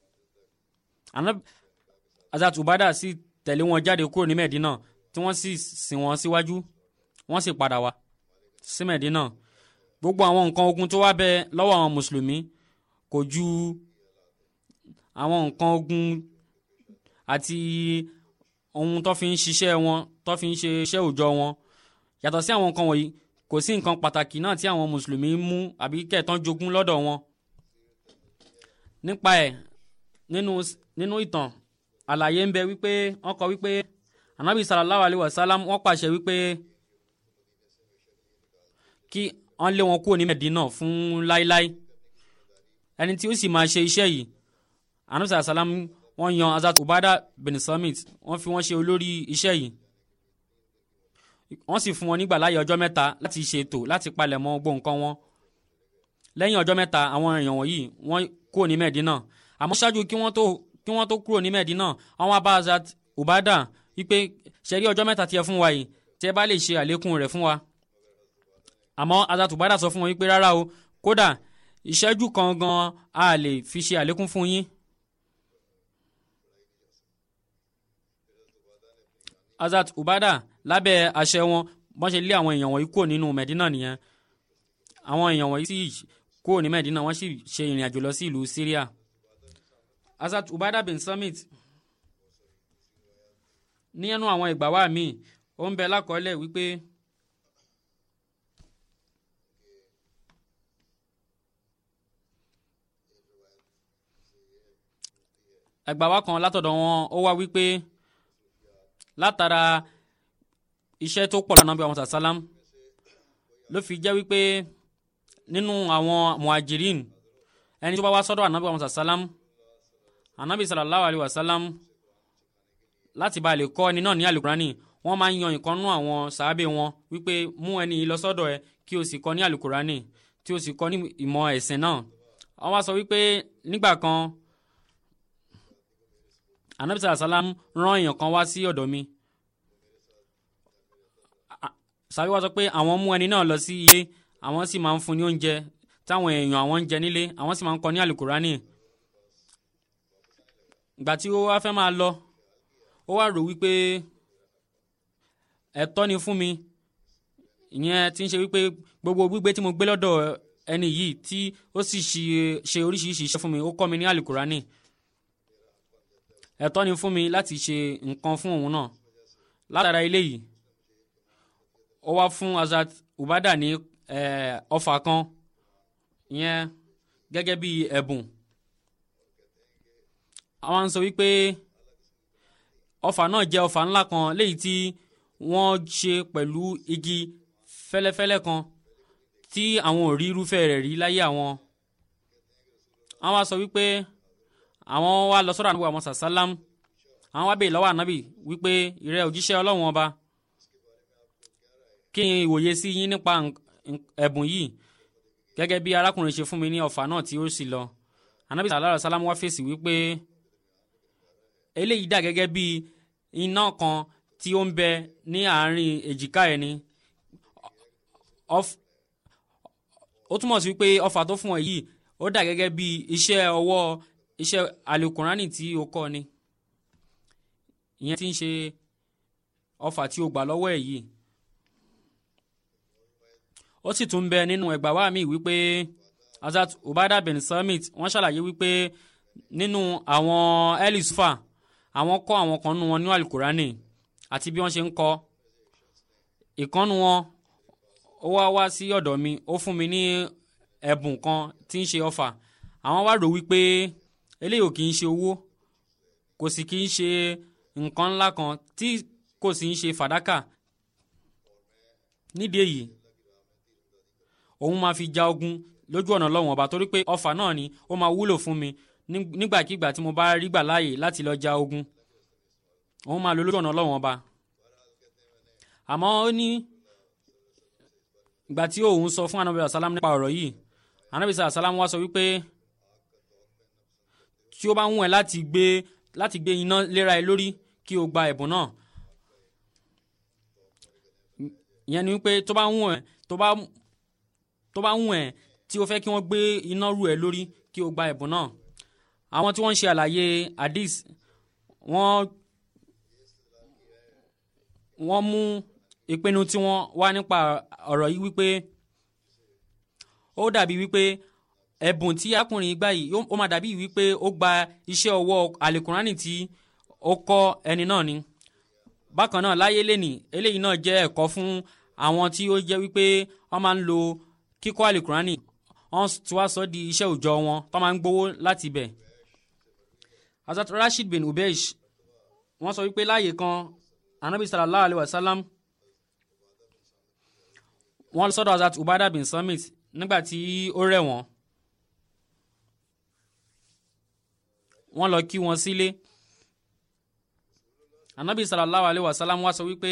Hazrat Ubada sì tẹ̀lé wọn jáde kúrò ní Mẹ̀dínà tí wọ́n sì sìn wọ́n síwájú wọ́n sì padà wá sí Mẹ̀dínà. gbogbo àwọn nǹkan ogun tó wá bẹ lọ́wọ́ àwọn mùsùlùmí kò ju àwọn nǹkan ogun àti ohun tó fi ń ṣiṣẹ́ wọn tó fi ń ṣe iṣẹ́ òòjọ́ wọn yàtọ̀ sí àwọn nǹkan wọ̀nyí kò sí nǹkan pàtàkì náà tí àwọn mùsùlùmí mú àbí kẹ̀tàn jogún lọ́dọ̀ wọn nípa ẹ̀ nínú nínú ìtàn àlàyé ń bẹ wípé wọ́n kọ wípé anabi sallallahu alayhi wa sallam wọ́n pàṣẹ wípé kí wọ́n lé wọn kúrò ní Medina fún láíláí ẹni tí ó sì máa ṣe iṣẹ́ yìí anabi sallallahu alayhi wa sallam wọ́n yan Hazrat Ubada bin Samit wọ́n fi wọ́n ṣe olórí iṣẹ́ yìí wọ́n sì fún wọn nígbà láàyè ọjọ́ mẹ́ta láti ṣètò láti palẹ̀ mọ́ gbogbo nǹkan wọn lẹ́yìn ọjọ́ mẹ́ta àwọn èèyàn wọ̀nyí wọ́n kúrò ní Medina àmọ́ ṣáájú kí wọ́n tó kí wọ́n tó kúrò ní Medina àwọn abá Hazrat Ubada wípé ṣẹ́rí ọjọ́ mẹ́ta tí ẹ fún wa yìí tí ẹ bá lè ṣe àlékún rẹ̀ fún wa àmọ́ Hazrat Ubada sọ fún wọn wípé rárá o kódà ìṣẹ́jú kan gan a lè fi ṣe àlékún fún yín Hazrat Ubada lábẹ́ àṣẹ wọn wọ́n ṣe lé àwọn èèyàn wọ̀nyí kúrò nínú Medina nìyẹn àwọn èèyàn wọ̀nyí sì kúrò ní Medina wọ́n sì ṣe ìrìn àjò lọ sí ìlú Syria Hazrat Ubada bin Samit ní ẹnu àwọn ìgbà wa míì ó ń bẹ lákọọ́lẹ̀ wípé ẹgbà wa kan látọ̀dọ̀ wọn ó wá wípé látara iṣẹ́ tó pọ̀ lọ́nà bí àwọn sàsálám ló fi jẹ́ wípé nínú àwọn muhajirin ẹni tó bá wá sọ́dọ̀ ànábì àwọn sàsálám ànábì sallallahu alayhi wa sallam láti bá lè kọ́ ẹni náà ní alukurani wọ́n máa ń yan ìkànnú àwọn sàábé wọn wípé mú ẹni yìí lọ sọ́dọ̀ ẹ kí o sì kọ́ ní alukurani tí o sì kọ́ ní ìmọ̀ ẹ̀sìn náà wọ́n wá sọ wípé nígbà kan ànábì sallallahu alayhi wa sallam rán èèyàn kan wá sí ọ̀dọ̀ mi sàbí wá sọ pé àwọn mú ẹni náà lọ sí ilé àwọn sì máa ń fún ní oúnjẹ táwọn èèyàn àwọn ń jẹ nílé àwọn sì máa ń kọ́ ní alukurani ìgbà tí ó wá fẹ́ máa lọ ó wá rò wípé ẹ̀tọ́ ni fún mi ìyẹn tí ń ṣe wípé gbogbo gbígbé tí mo gbé lọ́dọ̀ ẹni yìí tí ó sì ṣe oríṣiríṣi iṣẹ́ fún mi ó kọ́ mi ní alukurani ẹ̀tọ́ ni fún mi láti ṣe nǹkan fún òun náà látara eléyìí ó wá fún Hazrat Ubada ní ọfà kan ìyẹn gẹ́gẹ́ bí ẹ̀bùn àwọn ń sọ wípé ọfà náà jẹ́ ọfà ńlá kan léyìí tí wọ́n ṣe pẹ̀lú igi fẹ́lẹ́fẹ́lẹ́ kan tí àwọn ò rí irúfẹ́ rẹ̀ rí láyé àwọn àwọn wá sọ wípé àwọn wá lọ sọ́dọ̀ ànábì àwọn sàsálám àwọn wá bèè lọ́wọ́ ànábì wípé ìrẹ́ òjíṣẹ́ ọlọ́run ọba kí n ìwòye sí yín nípa ẹ̀bùn yìí gẹ́gẹ́ bí arákùnrin ṣe fún mi ní ọfà náà tí ó sì lọ ànábì sallallahu alaihi wasallam wá fèsì wípé eléyìí dà gẹ́gẹ́ bí iná kan tí ó ń bẹ ní àárín èjìká ẹni ó túmọ̀ sí wípé ọfà tó fún ọ yìí ó dà gẹ́gẹ́ bí iṣẹ́ ọwọ́ iṣẹ́ alukurani tí ó kọ́ ni ìyẹn tí ń ṣe ọfà tí ó gbà lọ́wọ́ ẹ̀ yìí ó sì tún bẹ nínú ẹgbàá wa mi wípé Hazrat Ubada bin Samit wọ́n ṣàlàyé wípé nínú àwọn elisufa àwọn kọ́ àwọn kan nínú wọn ní alukurani àti bí wọ́n ṣe ń kọ́ ìkànnù wọn ó wá wá sí ọ̀dọ̀ mi ó fún mi ní ẹ̀bùn kan tí ń ṣe ọfà àwọn wá rò wípé eléyìí ò kì í ṣe owó kò sì kì í ṣe nǹkan ńlá kan tí kò sì ń ṣe fàdákà nídìí èyí òun máa fi ja ogun lójú ọ̀nà lọ́wọ́n ọba torí pé ọfà náà ni ó máa wúlò fún mi nígbàkigbà tí mo bá rí gbà láàyè láti lọ ja ogun òun máa lo lójú ọ̀nà lọ́wọ́n ọba àmọ́ ó ní ìgbà tí òun sọ fún anabi asalam nípa ọ̀rọ̀ yìí anabi asalam wá sọ wípé tí ó bá ń wù ẹ́ láti gbé láti gbé iná léra ẹ lórí kí o gba ẹ̀bùn náà ìyẹn ni wípé tó bá ń wù ẹ́ tó bá tó bá ń wù ẹ́ tí o fẹ́ kí wọ́n gbé iná rú ẹ lórí kí o gba ẹ̀bùn náà àwọn tí wọ́n ń ṣe àlàyé hadith wọ́n wọ́n mú ìpinnu tí wọ́n wá nípa ọ̀rọ̀ yìí wípé ó dàbí wípé ẹ̀bùn tí akùnrin gbà yìí ó máa dàbí wípé ó gba iṣẹ́ ọwọ́ àlèkùnránì tí ó kọ́ ẹni náà ni bákan náà láyé lẹ́nì eléyìí náà jẹ́ ẹ̀kọ́ fún àwọn tí ó jẹ́ wípé wọ́n máa ń lo kíkọ́ àlìkùránì wọ́n ti wá sọ di iṣẹ́ òòjọ́ wọn tó máa ń gbowó láti ibẹ̀. Hazrat Rashid bin Ubeish wọ́n sọ wípé láàyè kan anabi sallallahu alayhi wa sallam wọ́n lọ sọ́dọ̀ Hazrat Ubada bin Samit nígbà tí ó rẹ̀ wọ́n. wọ́n lọ kí wọn sílé anabi sallallahu alayhi wa sallam wá sọ wípé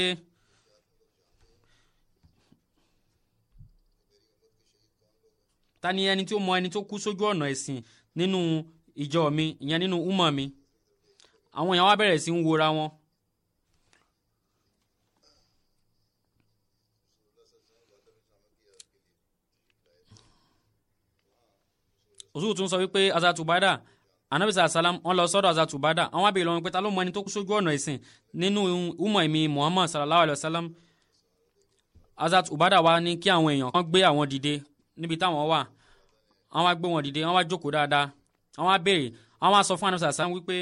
ta ni ẹni tí ó mọ ẹni tó kú sójú ọ̀nà ẹ̀sìn nínú ìjọ mi ìyẹn nínú umma mi àwọn èèyàn wá bẹ̀rẹ̀ sí ń wora wọn. òṣùwò tún sọ wípé azatubada anabisa asalam wọn lọ sọ́dọ̀ azatubada àwọn abèrè lọ́wọ́ pé ta ló mọ ẹni tó kú sójú ọ̀nà ẹ̀sìn nínú umma mi muhammad sallallahu alayhi wa sallam azatubada wa ní kí àwọn èèyàn kan gbé àwọn dìde níbi táwọn wà àwọn wá gbé wọn dìde àwọn wá jókòó dáadáa àwọn wá béèrè àwọn wá sọ fún anabisa asalam wípé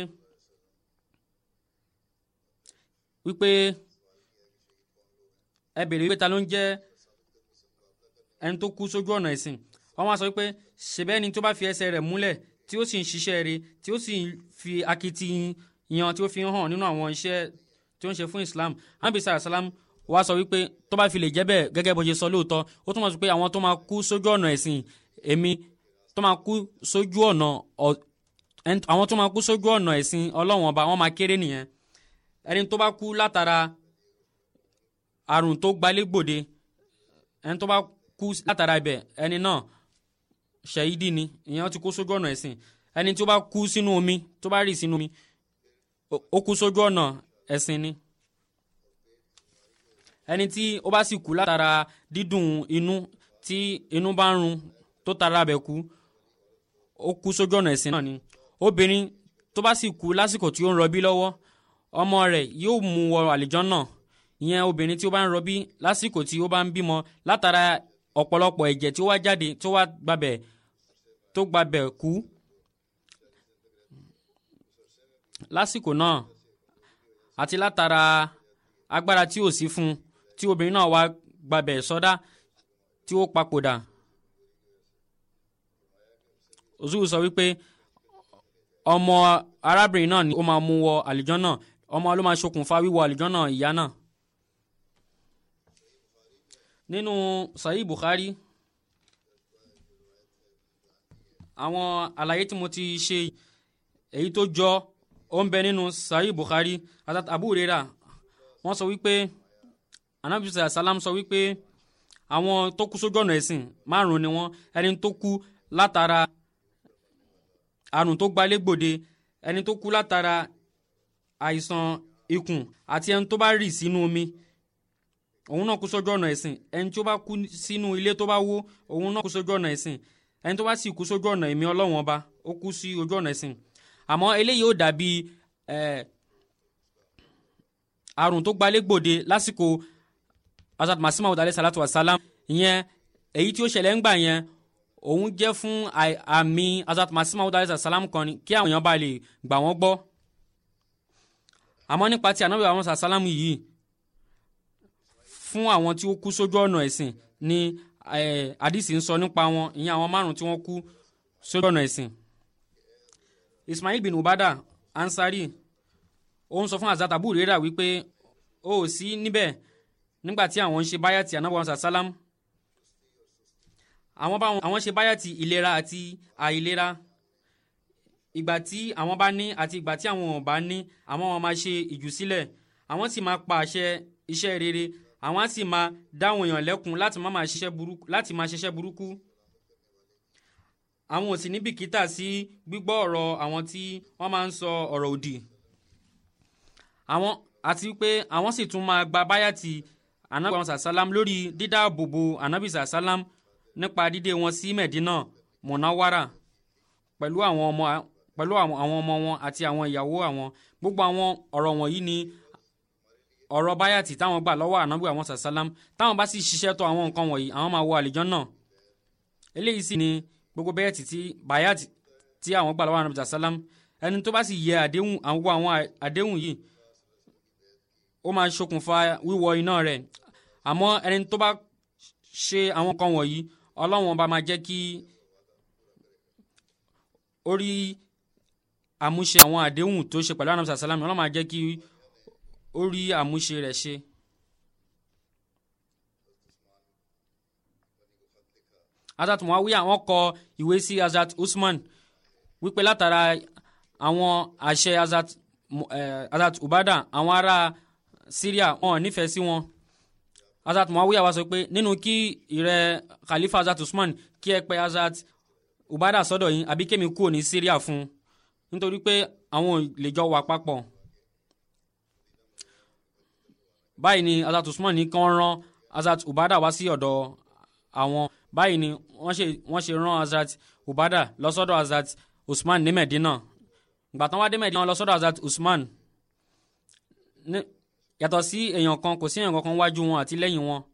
wípé ẹ béèrè wípé ta ló ń jẹ́ ẹni tó kú sójú ọ̀nà ẹ̀sìn wọ́n wá sọ wípé ṣèbẹ́ ni tó bá fi ẹsẹ̀ rẹ̀ múlẹ̀ tí ó sì ń ṣiṣẹ́ rẹ̀ tí ó sì ń fi akitiyan tí ó fi ń hàn nínú àwọn iṣẹ́ tí ó ń ṣe fún Islam anabisa asalam wá sọ wípé tó bá fi lè jẹ́ bẹ́ẹ̀ gẹ́gẹ́ bó ṣe sọ lóòótọ́ ó túmọ̀ sí pé àwọn tó máa kú sójú ọ̀nà ẹ̀sìn èmi tó máa kú sójú ọ̀nà àwọn tó máa kú sójú ọ̀nà ẹ̀sìn ọlọ́wọ̀n ọba wọ́n máa kéré nìyẹn ẹni tó bá kú látara àrùn tó gbalẹ́gbòde ẹni tó bá kú látara ibẹ̀ ẹni náà ṣẹ̀yídì ni ìyẹn ti kú sójú ọ̀nà ẹ̀sìn ẹni tó bá kú sínú omi tó bá rì sínú omi ó kú sójú ọ̀nà ẹ̀sìn ni ẹni tí ó bá sì kú látara dídùn inú tí inú bá ń run tó tara abẹ kú ó kú sójú ọ̀nà ẹ̀sìn náà ni obìnrin tó bá sì kú lásìkò tí ó ń rọbí lọ́wọ́ ọmọ rẹ̀ yóò mú wọ àlìjọ́nà ìyẹn obìnrin tí ó bá ń rọbí lásìkò tí ó bá ń bímọ látara ọ̀pọ̀lọpọ̀ ẹ̀jẹ̀ tí ó wá jáde tó wá gbabẹ̀ tó gbabẹ̀ kú lásìkò náà àti látara agbára tí ò sí fún un tí obìnrin náà wá gbabẹ̀ sọdá tí ó papòdà òṣùwù sọ wípé ọmọ arábìnrin náà ni ó máa mú wọ àlìjọ́nà ọmọ ló máa ṣokùnfà wíwọ àlìjọ́nà ìyá náà nínú Sahih Bukhari àwọn àlàyé tí mo ti ṣe èyí tó jọ ó ń bẹ nínú Sahih Bukhari àtàtà Abu Huraira wọ́n sọ wípé anabi salam sọ wípé àwọn tó kú sójú ọ̀nà ẹ̀sìn márùn-ún ni wọ́n ẹni tó kú látara àrùn tó gbalẹ́gbòde ẹni tó kú látara àìsàn ikùn àti ẹni tó bá rì sínú omi òun náà kú sójú ọ̀nà ẹ̀sìn ẹni tó bá kú sínú ilé tó bá wó òun náà kú sójú ọ̀nà ẹ̀sìn ẹni tó bá sì kú sójú ọ̀nà ẹ̀mí ọlọ́wọ́n ọba ó kú sí ojú ọ̀nà ẹ̀sìn àmọ́ eléyìí ó dàbí àrùn tó gbalẹ́gbòde lásìkò asad masima ọ̀dàlẹ́ salatu wa salam ìyẹn èyí tí ó ṣẹlẹ̀ ń gbà yẹn òun jẹ́ fún àmì asad masima ọ̀dàlẹ́ salatu wa salam kan kí àwọn èèyàn bá lè gbà wọ́n gbọ́ àmọ́ nípa ti ànábì àwọn sàlámù yìí fún àwọn tí ó kú sójú ọ̀nà ẹ̀sìn ni àdìsí ń sọ nípa wọn ìyẹn àwọn márùn tí wọ́n kú sójú ọ̀nà ẹ̀sìn Ismail bin Ubada Ansari ó ń sọ fún Hazrat Abu Hurairah wípé ó ò sí níbẹ̀ nígbà tí àwọn ń ṣe báyàtì ànábì àwọn sàlámù àwọn ṣe báyàtì ìlera àti àìlera ìgbà tí àwọn bá ní àti ìgbà tí àwọn ò bá ní àwọn máa ṣe ìjùsílẹ̀ àwọn sì máa pa àṣẹ iṣẹ́ rere àwọn á sì máa dáwọn èèyàn lẹ́kun láti má máa ṣiṣẹ́ burúkú láti máa ṣiṣẹ́ burúkú àwọn ò sì ní bìkítà sí gbígbọ́ ọ̀rọ̀ àwọn tí wọ́n máa ń sọ ọ̀rọ̀ òdì àwọn àti pé àwọn sì tún máa gba báyàtì anabi àwọn sàsálám lórí dídáàbòbò anabi sàsálám nípa dídé wọn sí Mẹ̀dínà mọ̀náwárà pẹ̀lú àwọn ọmọ pẹ̀lú àwọn ọmọ wọn àti àwọn ìyàwó àwọn gbogbo àwọn ọ̀rọ̀ wọ̀nyí ni ọ̀rọ̀ báyàtì táwọn gbà lọ́wọ́ ànábì àwọn sàsálám táwọn bá sì ṣiṣẹ́ tó àwọn nǹkan wọ̀nyí àwọn máa wọ àlìjánnà eléyìí sì ni gbogbo báyàtì tí báyàtì tí àwọn gbà lọ́wọ́ ànábì sàsálám ẹni tó bá sì yẹ àdéhùn àwọn àwọn àdéhùn yìí ó máa ṣokùnfà wíwọ iná rẹ̀ àmọ́ ẹni tó bá ṣe àwọn nǹkan wọ̀nyí ọlọ́run ọba máa jẹ́ kí ó rí àmúṣe àwọn àdéhùn tó ṣe pẹ̀lú anamsa salam ọlọ́run máa jẹ́ kí ó rí àmúṣe rẹ̀ ṣe. Hazrat Muawiya wọ́n kọ ìwé sí Hazrat Usman wípé látara àwọn àṣẹ Hazrat eh, Hazrat Ubada àwọn ará Syria wọn ò nífẹ̀ẹ́ sí wọn Hazrat Muawiya wá sọ pé nínú kí ìrẹ Khalifa Hazrat Usman kí ẹ pè Hazrat Ubada sọ́dọ̀ yín àbí kémi kúrò ní Syria fún un nítorí pé àwọn ò lè jọ wà papọ̀ báyìí ni Hazrat Usman ní kán rán Hazrat Ubada wá sí ọ̀dọ̀ àwọn báyìí ni wọ́n ṣe wọ́n ṣe rán Hazrat Ubada lọ sọ́dọ̀ Hazrat Usman ní Medina ìgbà tán wá dé Medina lọ sọ́dọ̀ Hazrat Usman ní- yàtọ̀ sí èèyàn kan kò sí èèyàn kankan wájú wọn àti lẹ́yìn wọn.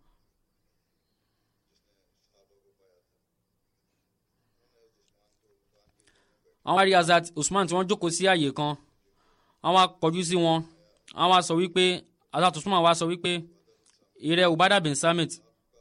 àwọn wá rí Hazrat Usman tí wọ́n jókòó sí àyè kan wọ́n wá kọjú sí wọn wọ́n wá sọ wípé Hazrat Usman wá sọ wípé ìrẹ Ubada bin Samit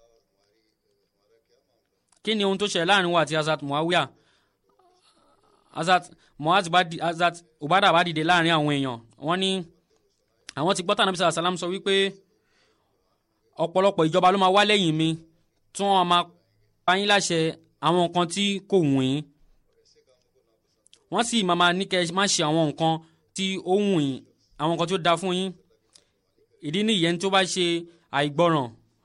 kí ni ohun tó ṣẹlẹ̀ láàrin wa àti Hazrat Muawiya Hazrat Muaz bá di Hazrat Ubada bá dìde láàrin àwọn èèyàn wọ́n ní àwọn ti gbọ́ tànà bísí àsálàm sọ wípé ọ̀pọ̀lọpọ̀ ìjọba ló máa wá lẹ́yìn mi tí wọ́n máa pa yín láṣẹ àwọn nǹkan tí kò wù yín wọ́n sì máa máa ní kẹ́ ẹ má ṣe àwọn nǹkan tí ó wù yín àwọn nǹkan tí ó da fún yín ìdí nìyẹn tó bá ṣe àìgbọràn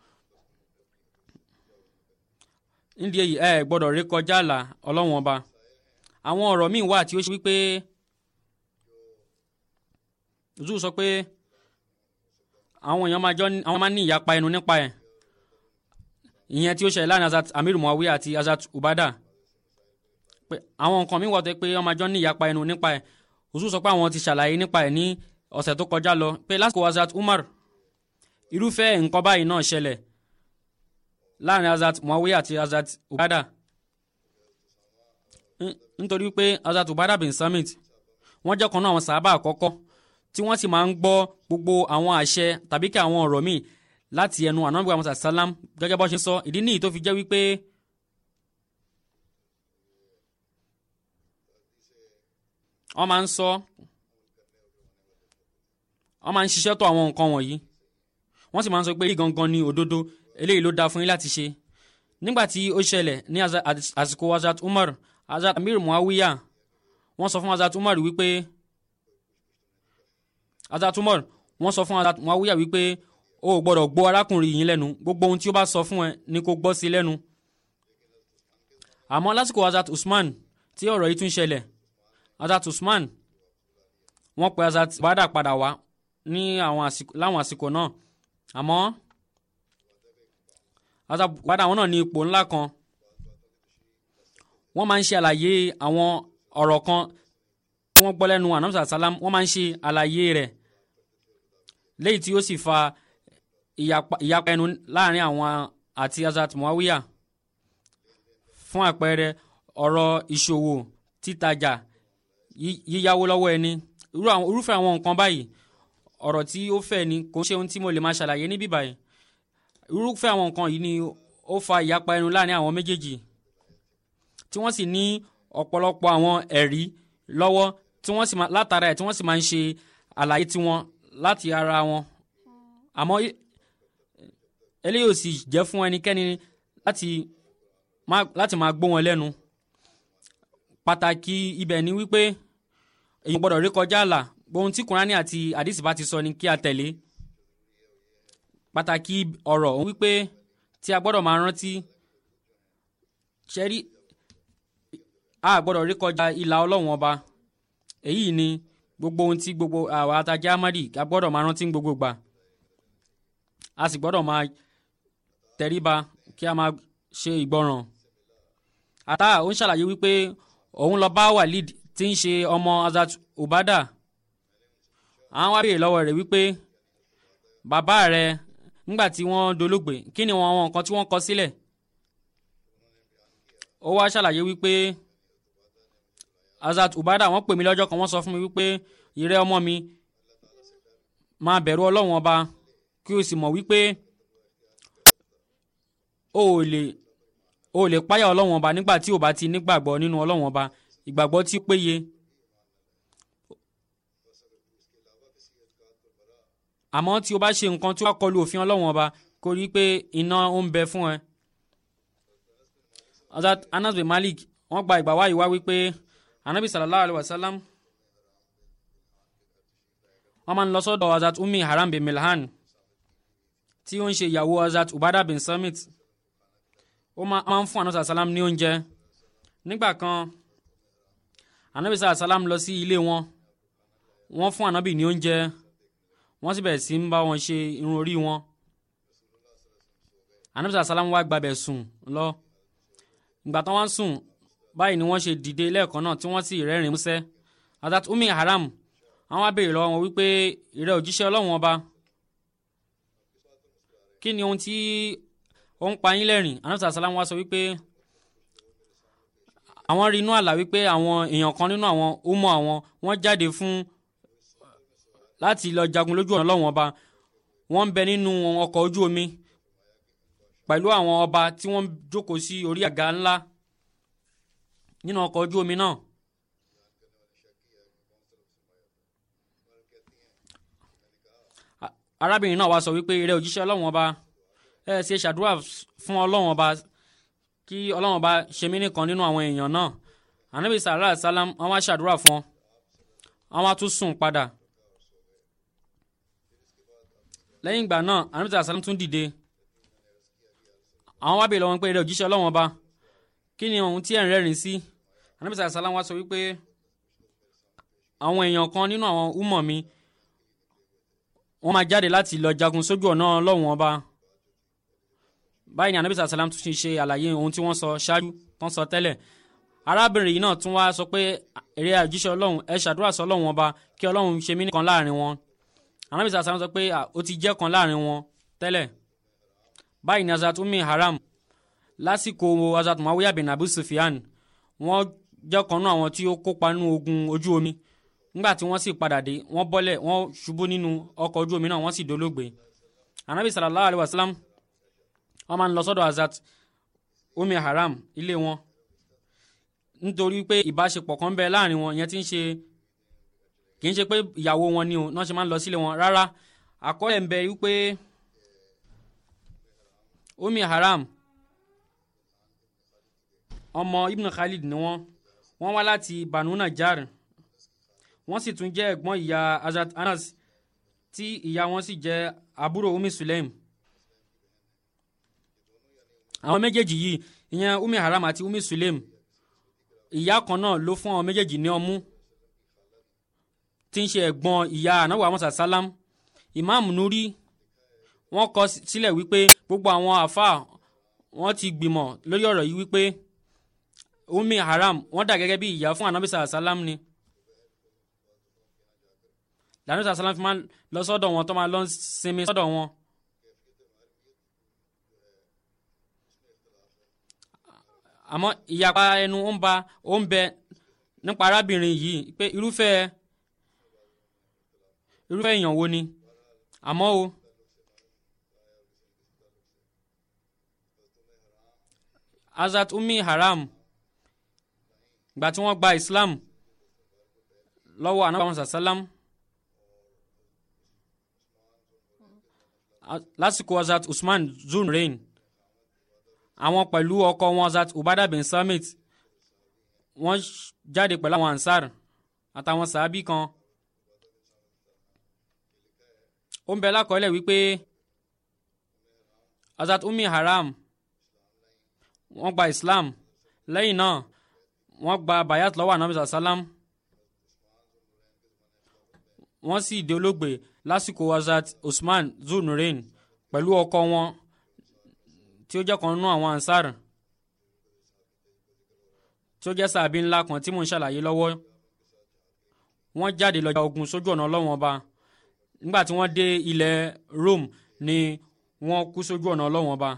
nídìí èyí ẹ gbọ́dọ̀ rékọjá àlà ọlọ́wọ́n ọba àwọn ọ̀rọ̀ míì wà tí ó ṣe wípé zuu sọ pé àwọn èèyàn máa jọ àwọn máa ní ìyapa ẹnu nípa ẹ̀ ìyẹn tí ó ṣẹlẹ̀ láàrin Hazrat Amir Muawiya àti Hazrat Ubada pé àwọn nǹkan míì wà tó pé wọ́n máa jọ ní ìyapa ẹnu nípa ẹ̀ zuu sọ pé àwọn ti ṣàlàyé nípa ẹ̀ ní ọ̀sẹ̀ tó kọjá lọ pé lásìkò Hazrat Umar irúfẹ́ nǹkan báyìí náà ṣẹlẹ̀ láàrin Hazrat Muawiya àti Hazrat Ubada N- nítorí pé Hazrat Ubada bin Samit wọ́n jẹ́ kan náà àwọn sàábà àkọ́kọ́ tí wọ́n sì máa ń gbọ́ gbogbo àwọn àṣẹ tàbí kí àwọn ọ̀rọ̀ míì láti ẹnu ànábì Muhammad sàlám gẹ́gẹ́ bó ṣe sọ ìdí nìyí tó fi jẹ́ wípé wọ́n máa ń sọ wọ́n máa ń ṣiṣẹ́ tó àwọn nǹkan wọ̀nyí wọ́n sì máa ń sọ pé èyí gangan ni òdodo eléyìí ló dáa fún yín láti ṣe nígbà tí ó ṣẹlẹ̀ ní Hazrat- àsìkò Hazrat Umar Hazrat Amir Muawiya wọ́n sọ fún Hazrat Umar wípé Hazrat Umar wọ́n sọ fún Hazrat Muawiya wípé o ò gbọ́dọ̀ gbọ́ arákùnrin yìí lẹ́nu gbogbo ohun tí ó bá sọ fún ẹ ni kò gbọ́ sí lẹ́nu àmọ́ lásìkò Hazrat Usman tí ọ̀rọ̀ yìí tún ṣẹlẹ̀ Hazrat Usman wọ́n pe Hazrat Ubada padà wá ní àwọn àsìkò láwọn àsìkò náà àmọ́ Hazrat Ubada àwọn náà ní ipò ńlá kan wọ́n máa ń ṣe àlàyé àwọn ọ̀rọ̀ kan tí wọ́n gbọ́ lẹ́nu anamsa salam wọ́n máa ń ṣe àlàyé rẹ̀ léyìí tí ó sì fa ìyapa ìyapa ẹnu láàrin àwọn àti Hazrat Muawiya fún àpẹẹrẹ ọ̀rọ̀ ìṣòwò títajà yí- yíyáwó lọ́wọ́ ẹni irú àwọn- irúfẹ́ àwọn nǹkan báyìí ọ̀rọ̀ tí ó fẹ́ ni kò ń ṣe ohun tí mo lè máa ṣàlàyé níbí báyìí irúfẹ́ àwọn nǹkan yìí ni ó fa ìyapa ẹnu láàrin àwọn méjèèjì tí wọ́n sì ní ọ̀pọ̀lọpọ̀ àwọn ẹ̀rí lọ́wọ́ tí wọ́n sì máa látara ẹ̀ tí wọ́n sì máa ń ṣe àlàyé tiwọn láti ara wọn àmọ́ e- eléyìí ò sì jẹ́ fún ẹnikẹ́ni láti máa láti máa gbọ́ wọn lẹ́nu pàtàkì ibẹ̀ ni wípé èyí gbọ́dọ̀ rí kọjá àlà ohun tí kùránì àti àdìsí bá ti sọ ni kí a tẹ̀lé pàtàkì ọ̀rọ̀ òun wípé tí a gbọ́dọ̀ máa rántí ṣẹ́rí a gbọ́dọ̀ rí kọjá ìlà ọlọ́run ọba èyí ni gbogbo ohun tí gbogbo àwa atajà amadi a gbọ́dọ̀ máa rántí ní gbogbo gbà a sì gbọ́dọ̀ máa tẹríba kí a máa ṣe ìgbọràn ata ó ń ṣàlàyé wípé òun lọ bá Walid tí ń ṣe ọmọ Hazrat Ubada àwọn wá béèrè lọ́wọ́ rẹ̀ wípé bàbá rẹ̀ nígbà tí wọ́n dolóògbé kí ni wọn àwọn nǹkan tí wọ́n kọ sílẹ̀ ó wá ṣàlàyé wípé Hazrat Ubada wọ́n pè mí lọ́jọ́ kan wọ́n sọ fún mi wípé ìrẹ́ ọmọ mi máa bẹ̀rù Ọlọ́run ọba kí o sì mọ̀ wípé o ò lè o ò lè páyà ọlọ́wọ́n ọba nígbà tí o bá ti nígbàgbọ́ nínú ọlọ́wọ́n ọba ìgbàgbọ́ tí ó péye. àmọ́ tí o bá ṣe nǹkan tí ó bá kọlu òfin ọlọ́wọ́n ọba kó rí i pé iná ó ń bẹ fún ẹ. Hazrat Anas bin Malik wọ́n gba ìgbà wáyé wá wípé anabi sallallahu alayhi wa sallam wọ́n máa ń lọ sọ́dọ̀ Hazrat Ummi Haram bin Milhan tí ó ń ṣe ìyàwó Hazrat Ubada bin Samit ó máa ń fún anabi sallam ní oúnjẹ nígbà kan anabi sallam lọ sí ilé wọn wọ́n fún anabi ní oúnjẹ wọ́n sì bẹ̀rẹ̀ sí ń bá wọn ṣe irun orí wọn anabi sallam wá gbàbẹ̀ sùn lọ ìgbà tán wọ́n sùn báyìí ni wọ́n ṣe dìde lẹ́ẹ̀kan náà tí wọ́n sì rẹ́rìn músẹ́ Hazrat Ummi Haram àwọn á béèrè lọ́wọ́ wọn wípé ìrẹ́ òjíṣẹ́ ọlọ́run ọba kí ni ohun tí ó ń pa yín lẹ́rìn anabi sallam wá sọ wípé àwọn rí inú àlá wípé àwọn èèyàn kan nínú àwọn ọmọ àwọn wọ́n jáde fún láti lọ jagun lójú ọ̀nà ọlọ́run ọba wọ́n ń bẹ nínú ọkọ̀ ojú omi pẹ̀lú àwọn ọba tí wọ́n jókòó sí orí àga ńlá nínú ọkọ̀ ojú omi náà. arábìnrin náà wá sọ wípé ìrẹ́ òjíṣẹ́ ọlọ́run ọba ẹ ṣe ṣàdúrà fún ọlọ́run ọba kí ọlọ́run ọba ṣe mí nìkan nínú àwọn èèyàn náà ànábì sàrà sálám wọn wá ṣàdúrà fún ọ wọn wá tún sùn padà lẹ́yìn ìgbà náà ànábì sàrà sálám tún dìde àwọn wá bèèrè lọ́wọ́ pé eré òjíṣẹ́ ọlọ́wọ́n ọba kí ni ohun tí ẹ̀ ń rẹ́rìn sí anábì sàlá wá sọ wípé àwọn èèyàn kan nínú àwọn úmọ̀ mi wọ́n máa jáde láti lọ jagun sójú ọ̀nà ọlọ́wọ́n ọba báyìí ni anábì sàlá tún ṣe àlàyé ohun tí wọ́n sọ ṣáájú tán sọ tẹ́lẹ̀ arábìnrin yìí náà tún wá sọ pé eré òjíṣẹ́ ọlọ́run ẹ ṣàdúrà sọ ọlọ́wọ́n ọba kí ọlọ́run ṣe mí nìkan láàrin wọn anábì sàlá sọ pé ó ti jẹ́ kan láàrin wọn tẹ́lẹ̀ báyìí ni Hazrat Ummi Haram lásìkò Hazrat Muawiya bin Abu Sufyan wọ́n jẹ́ kan nínú àwọn tí ó kópa nínú ogun ojú omi nígbà tí wọ́n sì padà dé wọ́n bọ́lẹ̀ wọ́n ṣubú nínú ọkọ̀ ojú omi náà wọ́n sì dolóògbé anabi sallallahu alayhi wa sallam wọ́n máa ń lọ sọ́dọ̀ Hazrat Ummi Haram ilé wọn nítorí pé ìbáṣepọ̀ kan bẹ láàrin wọn ìyẹn ti ń ṣe kì í ṣe pé ìyàwó wọn ni o náà ṣe máa ń lọ sílé wọn rárá àkọọ́lẹ̀ ń bẹ wípé Ummi Haram ọmọ Ibn Khalid ni wọ́n wọ́n wá láti Banu Najjar wọ́n sì tún jẹ́ ẹ̀gbọ́n ìyá Hazrat Anas tí ìyá wọn sì jẹ́ àbúrò Ummi Sulaim àwọn méjèèjì yìí ìyẹn Ummi Haram àti Ummi Sulaim ìyá kan náà ló fún àwọn méjèèjì ní ọmú tí ń ṣe ẹ̀gbọ́n ìyá anabu amasa salam Imam Nuri wọ́n kọ sílẹ̀ wípé gbogbo àwọn àáfàá wọ́n ti gbìmọ̀ lórí ọ̀rọ̀ yìí wípé Ummi Haram wọ́n dà gẹ́gẹ́ bí ìyá fún anabi salam ni lànà salam fi máa lọ sọ́dọ̀ wọn tó máa lọ sinmi sọ́dọ̀ wọn. àmọ́ ìyapa ẹnu ó ń ba ó ń bẹ nípa arábìnrin yìí pé irúfẹ́ irúfẹ́ èèyàn wo ni àmọ́ o Hazrat Ummi Haram gbà tí wọ́n gba Islam lọ́wọ́ anabi muhammad sallam lásìkò Hazrat Usman zun reign àwọn pẹ̀lú ọkọ wọn Hazrat Ubada bin Samit wọ́n jáde pẹ̀lú àwọn ansar àtàwọn sàábì kan ó ń bẹ lákọọ́lẹ̀ wípé Hazrat Ummi Haram wọ́n gba Islam lẹ́yìn náà wọ́n gba bayat lọ́wọ́ anabi sallam wọ́n sì di olóògbé lásìkò Hazrat Usman zunurain pẹ̀lú ọkọ wọn tí ó jẹ́ kan nínú àwọn ansar tí ó jẹ́ sàbí ńlá kan tí mò ń ṣàlàyé lọ́wọ́ wọ́n jáde lọ jà ogun sójú ọ̀nà ọlọ́wọ́n ọba nígbà tí wọ́n dé ilẹ̀ Rome ni wọ́n kú sójú ọ̀nà ọlọ́wọ́n ọba.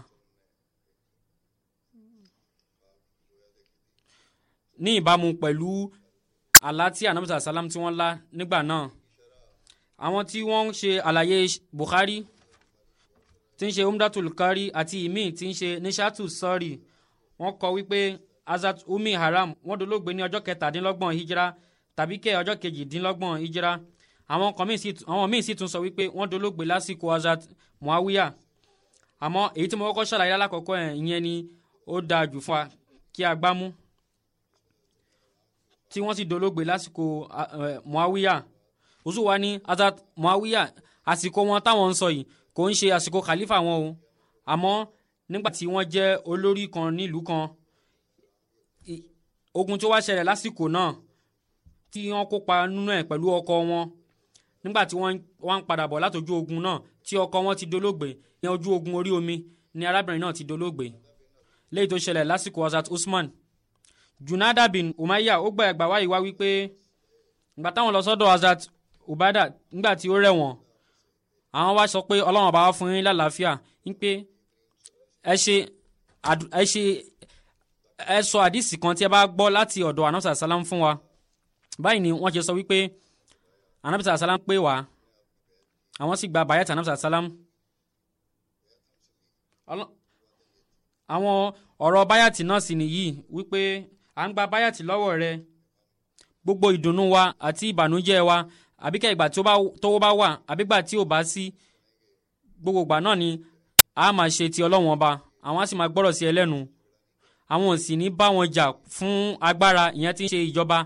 ní ìbámu pẹ̀lú àlá tí anabi sàlám tí wọ́n lá nígbà náà àwọn tí wọ́n ń ṣe àlàyé Bukhari tí ń ṣe umdatul kari àti ìmí tí ń ṣe nishatu sọ́ọ̀rì wọ́n kọ wípé azat umi haram wọ́n dolóògbé ní ọjọ́ kẹtàdínlọ́gbọ̀n hijira tàbí kẹ́ ọjọ́ kejìdínlọ́gbọ̀n hijira àwọn kan míì sì àwọn míì sì tún sọ wípé wọ́n dolóògbé lásìkò azat muawiya àmọ́ èyí tí mo kọ́kọ́ ṣàlàyé lálákọ̀ọ́kọ́ ẹ̀ ìyẹn ni ó dáa jù fún wa kí a gbámú tí wọ́n sì dolóògbé lásìkò muawiya oṣù wa ní azat muawiya àsìkò wọn táwọn ń sọ yìí kò ń ṣe àsìkò khalifa wọn o àmọ́ nígbà tí wọ́n jẹ́ olórí kan nílùú kan ogun tó wá ṣẹlẹ̀ lásìkò náà tí wọ́n kópa nínú ẹ̀ pẹ̀lú ọkọ wọn nígbà tí wọ́n wá ń padà bọ̀ látọjú ogun náà tí ọkọ wọn ti dolóògbé ní ojú ogun orí omi ni arábìnrin náà ti dolóògbé léyìí tó ṣẹlẹ̀ lásìkò azat usman junada bin umayya ó gba ẹgbàá wáyé wá wípé ìgbà táwọn lọ sọ́dọ̀ azat ubada nígbà tí ó rẹ̀ wọ́n àwọn wá sọ pé ọlọ́run ọba wá fún yín lálàáfíà ń pé ẹ ṣe ẹ ṣe ẹ sọ àdìsí kan tí ẹ bá gbọ́ láti ọ̀dọ̀ anamsa salam fún wa báyìí ni wọ́n ṣe sọ wípé anamsa salam pé wá àwọn sì gba bayat anamsa salam àwọn ọ̀rọ̀ bayat náà sì nìyí wípé à ń gba bayat lọ́wọ́ rẹ gbogbo ìdùnnú wa àti ìbànújẹ́ wa àbíkẹ́ ìgbà tówó bá wà àbígbà tí ò bá sí gbogbo ìgbà náà ni a máa ṣe ti ọlọ́wọ́n ọba àwọn á sì máa gbọ́rọ̀ sí ẹlẹ́nu àwọn ò sì ní bá wọn jà fún agbára ìyẹn tí ń ṣe ìjọba.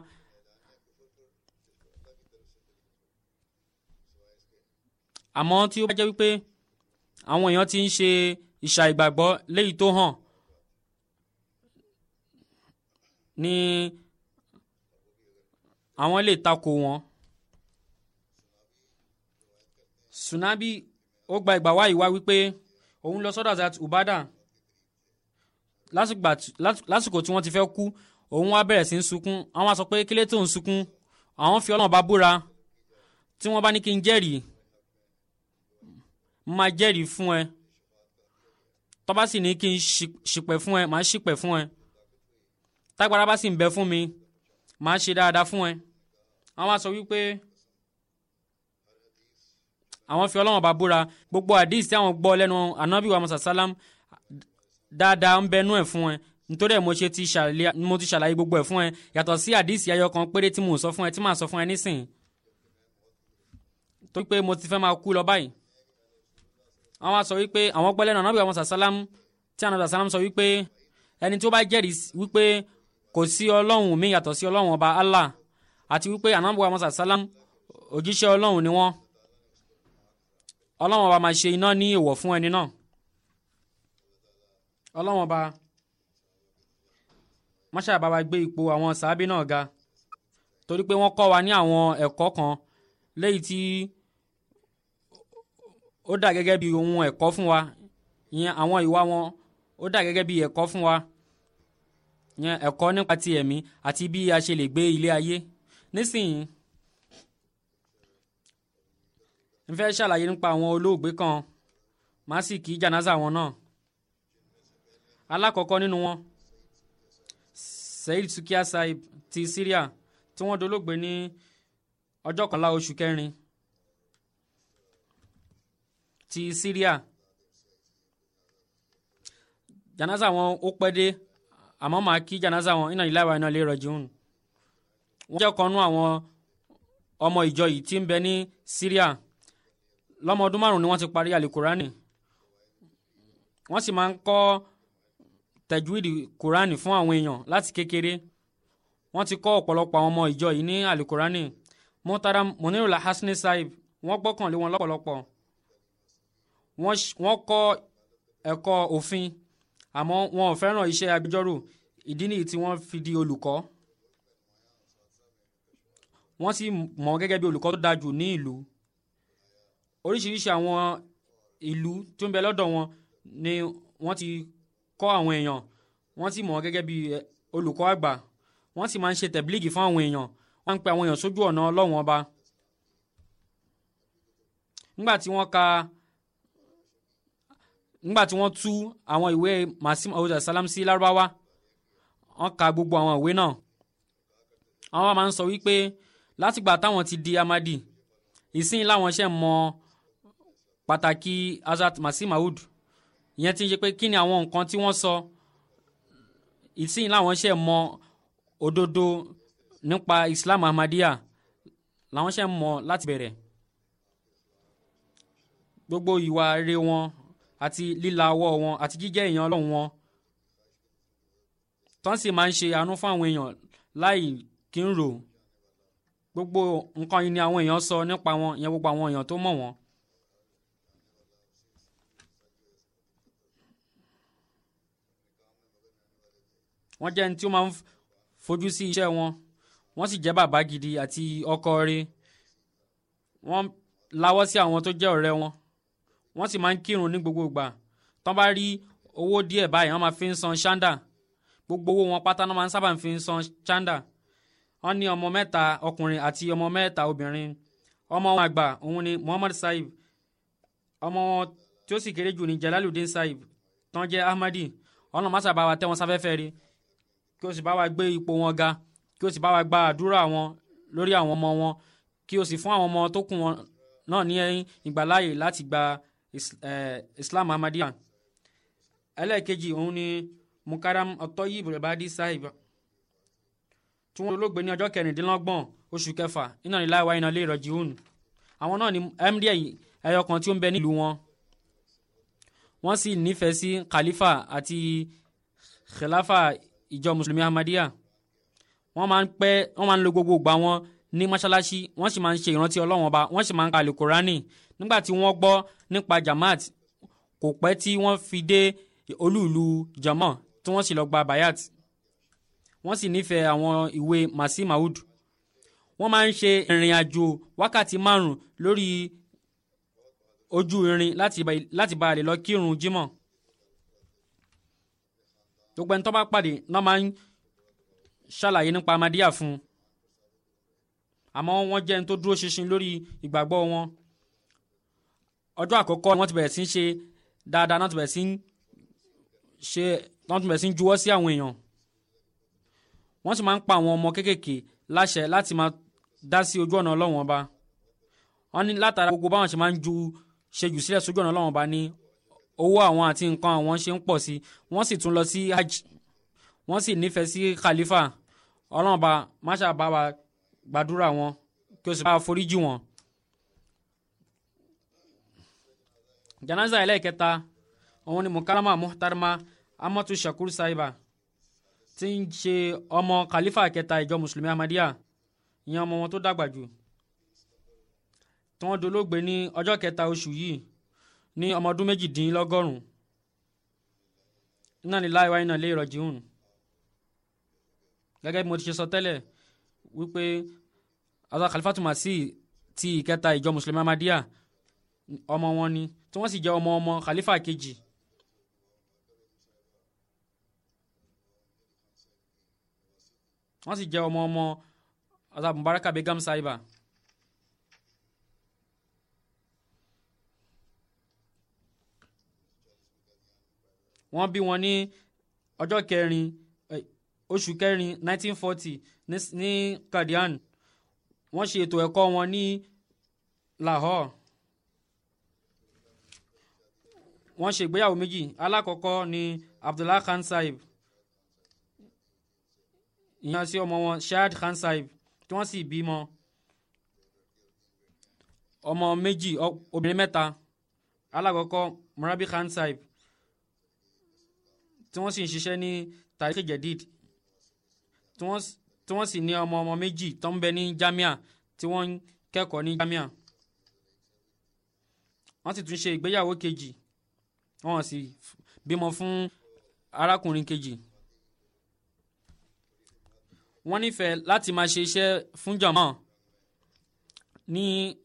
àmọ́ tí ó bá jẹ́ wípé àwọn èèyàn ti ń ṣe ìṣà ìgbàgbọ́ léyìí tó hàn ní àwọn lè takò wọn. Sunabi ó gba ìgbà wáyé wá wípé òun lọ sọ́dọ̀ Azat Ubada lásìkò tí wọ́n ti fẹ́ kú òun wá bẹ̀rẹ̀ sí ń sunkún àwọn á sọ pé kílé tó ń sunkún àwọn fi Ọlọ́run bá búra tí wọ́n bá ní kí n jẹ́rìí máa jẹ́rìí fún ẹ tó bá sì ní kí n ṣìpẹ̀ fún ẹ máa ṣìpẹ̀ fún ẹ tágbára bá sì ń bẹ fún mi máa ṣe dáadáa fún ẹ àwọn á sọ wípé àwọn fi Ọlọ́run bá búra gbogbo àdìs tí àwọn gbọ́ lẹ́nu anabi wa musa salam dáadáa ń bẹnu ẹ̀ fún ẹ nítorí ẹ̀ mo ṣe ti ṣàlàyé mo ti ṣàlàyé gbogbo ẹ̀ fún ẹ yàtọ̀ sí àdìs ayọ̀ kan péré tí mo sọ fún ẹ tí màá sọ fún ẹ nísìn tó pé mo ti fẹ́ máa kú lọ báyìí àwọn á sọ wípé àwọn gbọ́ lẹ́nu anabi wa musa salam tí anabi wa salam sọ wípé ẹni tó bá jẹ́rìí wípé kò sí ọlọ́run mi yàtọ̀ sí ọlọ́run ọba Allah àti wípé anabi wa musa salam òjíṣẹ́ ọlọ́run ni wọ́n ọlọ́wọ́n ọba máa ṣe iná ní èèwọ̀ fún ẹni náà ọlọ́wọ́n ọba máṣá bá wa gbé ipò àwọn sàábì náà ga torí pé wọ́n kọ́ wa ní àwọn ẹ̀kọ́ kan léyìí tí ó dà gẹ́gẹ́ bí ohun ẹ̀kọ́ fún wa ìyẹn àwọn ìwà wọn ó dà gẹ́gẹ́ bí ẹ̀kọ́ fún wa ìyẹn ẹ̀kọ́ nípa ti ẹ̀mí àti bí a ṣe lè gbé ilé ayé nísìnyí n fẹ́ ṣàlàyé nípa àwọn olóògbé kan màá sì kí jànáza wọn náà alákọ̀ọ́kọ́ nínú wọn Saheed Sukiya Saib ti Syria tí wọ́n dolóògbé ní ọjọ́ kọ̀ọ̀la oṣù kẹrin ti Syria jànáza wọn ó pẹ́ dé àmọ́ màá kí jànáza wọn iná ìlàwọ̀ iná lè rọ̀jùn wọ́n jẹ́ ọ̀kan nú àwọn ọmọ ìjọ yìí tí ń bẹ ní Syria lọ́mọ ọdún márùn-ún ni wọ́n ti parí àlìkùránì wọ́n sì máa ń kọ́ tẹ̀júìdì kùránì fún àwọn èèyàn láti kékeré wọ́n ti kọ́ ọ̀pọ̀lọpọ̀ àwọn ọmọ ìjọ yìí ní àlìkùránì mọ́tàrà Munirul Hasni Saib wọ́n gbọ́kànlé wọn lọ́pọ̀lọpọ̀ wọ́n kọ́ ẹ̀kọ́ òfin àmọ́ wọn ò fẹ́ràn iṣẹ́ agbẹjọ́rò ìdí nìyí tí wọ́n fi di olùkọ́ wọ́n sì mọ̀ gẹ́gẹ́ bí olùkọ́ tó dáa jù ní ìlú oríṣiríṣi àwọn ìlú tó ń bẹ lọ́dọ̀ wọn ni wọ́n ti kọ́ àwọn èèyàn wọ́n sì mọ̀ gẹ́gẹ́ bí olùkọ́ àgbà wọ́n sì máa ń ṣe tẹ̀blígì fún àwọn èèyàn wọ́n ń pe àwọn èèyàn sójú ọ̀nà ọlọ́run ọba. nígbà tí wọ́n ka nígbà tí wọ́n tú àwọn ìwé masim awuza salam sí lárúbáwá wọ́n ka gbogbo àwọn ìwé náà àwọn máa ń sọ wípé látìgbà táwọn ti di amadi ìsìn láwọn ṣe mọ pàtàkì Hazrat Masih Maud ìyẹn ti ń ṣe pé kí ni àwọn nǹkan tí wọ́n sọ ìsìn làwọn ṣe mọ òdodo nípa Islam Ahmadiyya làwọn ṣe mọ láti bẹ̀rẹ̀ gbogbo ìwà rere wọn àti líla ọwọ́ wọn àti jíjẹ́ èèyàn ọlọ́run wọn tán sì máa ń ṣe àánú fún àwọn èèyàn láì kí ń rò gbogbo nǹkan yìí ni àwọn èèyàn sọ nípa wọn ìyẹn gbogbo àwọn èèyàn tó mọ̀ wọ́n. wọ́n jẹ́ ẹni tí ó máa ń fojú sí iṣẹ́ wọn wọ́n sì jẹ́ bàbá gidi àti ọkọ rẹ̀ wọ́n lawọ́ sí àwọn tó jẹ́ ọ̀rẹ́ wọn wọ́n sì máa ń kírun ní gbogbo ìgbà tán bá rí owó díẹ̀ báyìí wọ́n máa fi ń san ṣáńdà gbogbo owó wọn pátá náà máa ń sábà fi ń san ṣáńdà wọ́n ní ọmọ mẹ́ta ọkùnrin àti ọmọ mẹ́ta obìnrin ọmọ wọn àgbà òun ni Muhammad Saib ọmọ wọn tí ó sì kéré jù ní Jalaluddin Saib tán jẹ́ Ahmadi ọ̀nà má sábà wa tẹ́ wọn sáfẹ́fẹ́ rí kí o sì bá wa gbé ipò wọn ga kí o sì bá wa gba àdúrà wọn lórí àwọn ọmọ wọn kí o sì fún àwọn ọmọ tó kù wọn náà ní ìgbàláyè láti gba Islam Ahmadiyya ẹlẹ́ẹ̀kejì òun ni Mukaram Ọ̀tọ́yìí Bùrẹ̀bádì Saib tí wọ́n olóògbé ní ọjọ́ kẹrìndínlọ́gbọ̀n oṣù kẹfà iná ní láìwá iná lè rọ̀jì hùn àwọn náà ni md ẹyọ kan tí ó ń bẹ nílùú wọn wọ́n sì nífẹ̀ẹ́ sí khalifa àti khilafa ìjọ mùsùlùmí ahmadiyya wọ́n máa ń pẹ́ wọ́n máa ń lo gbogbo ìgbà wọn ní mọ́ṣáláṣí wọ́n sì máa ń ṣe ìrántí ọlọ́wọ́n ọba wọ́n sì máa ń ka alukurani nígbà tí wọ́n gbọ́ nípa jamaat kò pẹ́ tí wọ́n fi dé olúùlú jama tí wọ́n sì lọ gba bayat wọ́n sì nífẹ̀ẹ́ àwọn ìwé Masih Maud wọ́n máa ń ṣe ìrìn àjò wákàtí márùn lórí ojú irin láti bá a lè lọ kírun jímọ̀ gbogbo ẹni tó bá pàdé náà máa ń ṣàlàyé nípa Ahmadiyya fún un àmọ́ wọ́n jẹ́ ẹni tó dúró ṣinṣin lórí ìgbàgbọ́ wọn ọjọ́ àkọ́kọ́ wọ́n ti bẹ̀rẹ̀ sí ń ṣe dáadáa náà ti bẹ̀rẹ̀ sí ń ṣe náà ti bẹ̀rẹ̀ sí ń juwọ́ sí àwọn èèyàn wọ́n sì máa ń pa àwọn ọmọ kéékèèké láṣẹ láti máa dá sí ojú ọ̀nà ọlọ́run ọba wọ́n ní látara gbogbo báwọn ṣe máa ń ju ṣe jù sílẹ̀ sójú ọ̀nà ọlọ́run ọba ní owó àwọn àti nǹkan àwọn ṣe ń pọ̀ sí wọ́n sì tún lọ sí hajj wọ́n sì nífẹ̀ẹ́ sí khalifa ọlọ́run ọba máṣá bá wa gbàdúrà wọn kí o sì bá wa foríjì wọn. janaza ẹlẹ́ẹ̀kẹta òun ni mukarama muhtarama amatu shakur saiba tí ń ṣe ọmọ khalifa kẹta ìjọ mùsùlùmí ahmadiyya ìyẹn ọmọ wọn tó dàgbà jù tí wọ́n dolóògbé ní ọjọ́ kẹta oṣù yìí ní ọmọ ọdún méjìdínlọ́gọ́rùn iná ní láìwá iná lè rọ̀jì hùn gẹ́gẹ́ bí mo ti ṣe sọ tẹ́lẹ̀ wípé azọ khalifatu Masih ti ìkẹta ìjọ mùsùlùmí ahmadiyya ọmọ wọn ni tí wọ́n sì jẹ́ ọmọ ọmọ khalifa kejì wọ́n sì jẹ́ ọmọ ọmọ azab mubaraka begam saiba wọ́n bí wọn ní ọjọ́ kẹrin oṣù kẹrin 1940 ní Qadian wọ́n ṣe ètò ẹ̀kọ́ wọn ní Lahore wọ́n ṣe ìgbéyàwó méjì alákọ̀ọ́kọ́ ní Abdullah Khan Saib ìyẹn sí ọmọ wọn Shahid Khan Saib tí wọ́n sì bímọ ọmọ méjì obìnrin mẹ́ta alákọ̀ọ́kọ́ Murabi Khan Saib tí wọ́n sì ń ṣiṣẹ́ ní Tariq Jadid tí wọ́n sì ní ọmọ ọmọ méjì tó ń bẹ ní Jamia tí wọ́n ń kẹ́kọ̀ọ́ ní Jamia wọ́n sì tún ṣe ìgbéyàwó kejì wọ́n sì bímọ fún arákùnrin kejì wọ́n nífẹ̀ẹ́ láti máa ṣe iṣẹ́ fún jàmọ́ ní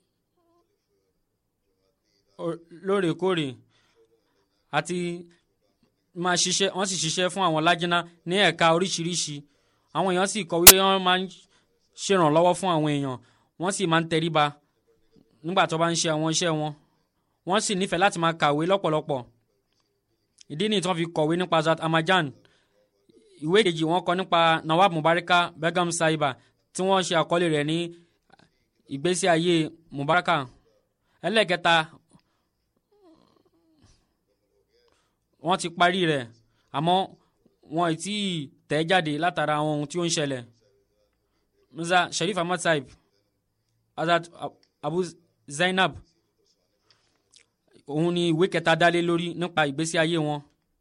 lóòrèkóòrè àti máa ṣiṣẹ́ wọ́n sì ṣiṣẹ́ fún àwọn lájínà ní ẹ̀ka oríṣiríṣi àwọn èèyàn sì kọ̀ wípé wọ́n máa ń ṣèrànlọ́wọ́ fún àwọn èèyàn wọ́n sì máa ń tẹríba nígbà tó bá ń ṣe àwọn iṣẹ́ wọn wọ́n sì nífẹ̀ẹ́ láti máa kàwé lọ́pọ̀lọpọ̀ ìdí nìyí tí wọ́n fi kọ̀wé nípa Zat Amajan ìwé kejì wọ́n kọ nípa Nawab Mubaraka Begum Saiba tí wọ́n ṣe àkọlé rẹ̀ ní ìgbésí ayé Mubaraka ẹlẹ́ẹ̀kẹta wọ́n ti parí rẹ̀ àmọ́ wọn ì tí ì tẹ̀ jáde látara àwọn ohun tí ó ń ṣẹlẹ̀ mirza sharif ahmad saib azat abu zainab òun ni ìwé kẹta dálé lórí nípa ìgbésí ayé wọn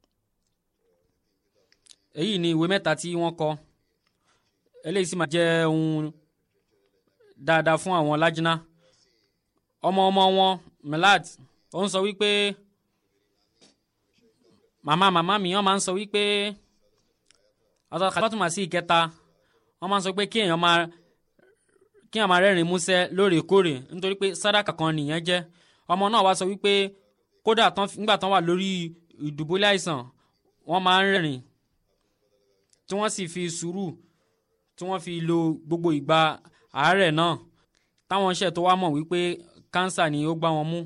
èyí ni ìwé mẹ́ta tí wọ́n kọ eléyìí sì máa jẹ́ ohun dáadáa fún àwọn lájínà ọmọ ọmọ wọn milad ó ń sọ wípé màmá màmá mi wọ́n máa ń sọ wípé ọ̀tọ̀ kàtọ́tùmá sí ìkẹta wọ́n máa ń sọ pé kí èèyàn máa kí èèyàn máa rẹ́rìn músẹ́ lóòrèkóòrè nítorí pé sádàkà kan nìyẹn jẹ́ ọmọ náà wá sọ wípé kódà nígbà tán wà lórí ìdùbúlẹ̀ àìsàn wọ́n máa ń rẹ́rìn tí wọ́n sì fi sùúrù tí wọ́n fi lo gbogbo ìgbà àárẹ̀ náà táwọn iṣẹ́ tó wá mọ̀ wípé kánsà ni ó gbá wọn mú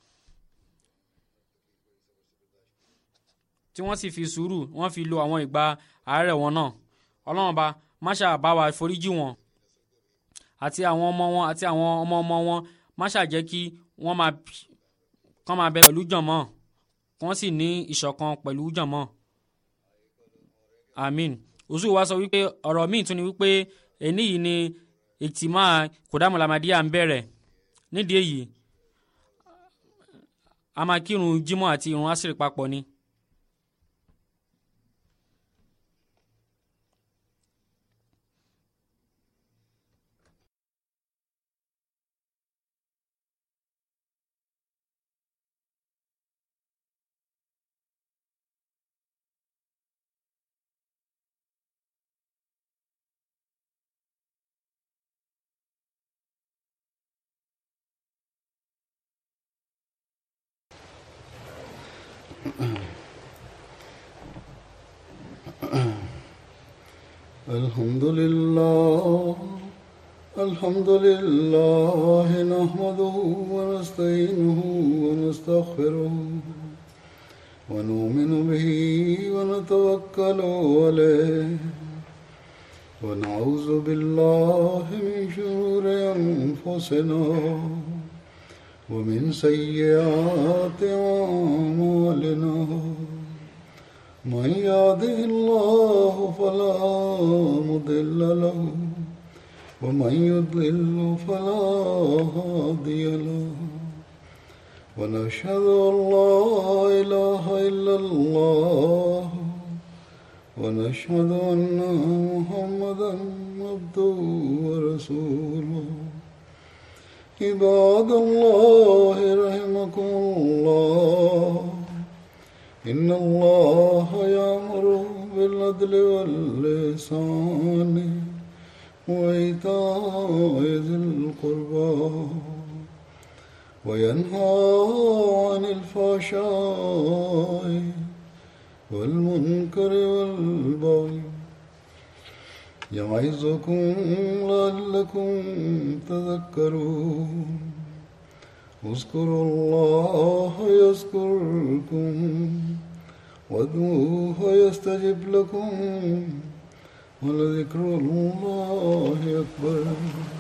tí wọ́n sì fi sùúrù wọ́n fi lo àwọn ìgbà àárẹ̀ wọn náà ọlọ́run ọba máṣà bá wa foríjì wọn àti àwọn ọmọ wọn àti àwọn ọmọ ọmọ wọn máṣà jẹ́ kí wọ́n máa kán máa bẹ pẹ̀lú jọ̀mọ́ kí wọ́n sì ní ìṣọ̀kan pẹ̀lú jọ̀mọ́ amin oṣù wa sọ wípé ọ̀rọ̀ míì tún ni wípé ẹni yìí ni ìtìmọ̀ kòdámọ̀lámàdíà ń bẹ̀rẹ̀ nídìí èyí a máa kírun jímọ̀ àti irun àṣírí papọ̀ ni. الحمد لله الحمد لله نحمده ونستعينه ونستغفره ونؤمن به ونتوكل عليه ونعوذ بالله من شرور أنفسنا ومن سيئات أعمالنا من يهده الله فلا مضل له ومن يضلل فلا هادي له ونشهد ان لا اله الا الله ونشهد ان محمدا عبده ورسوله عباد الله رحمكم الله إن الله يأمر بالعدل واللسان وإيتاء ذي القربى وينهى عن الفحشاء والمنكر والبغي يعظكم لعلكم تذكرون اذكروا الله يذكركم وادعوه يستجب لكم ولذكر الله أكبر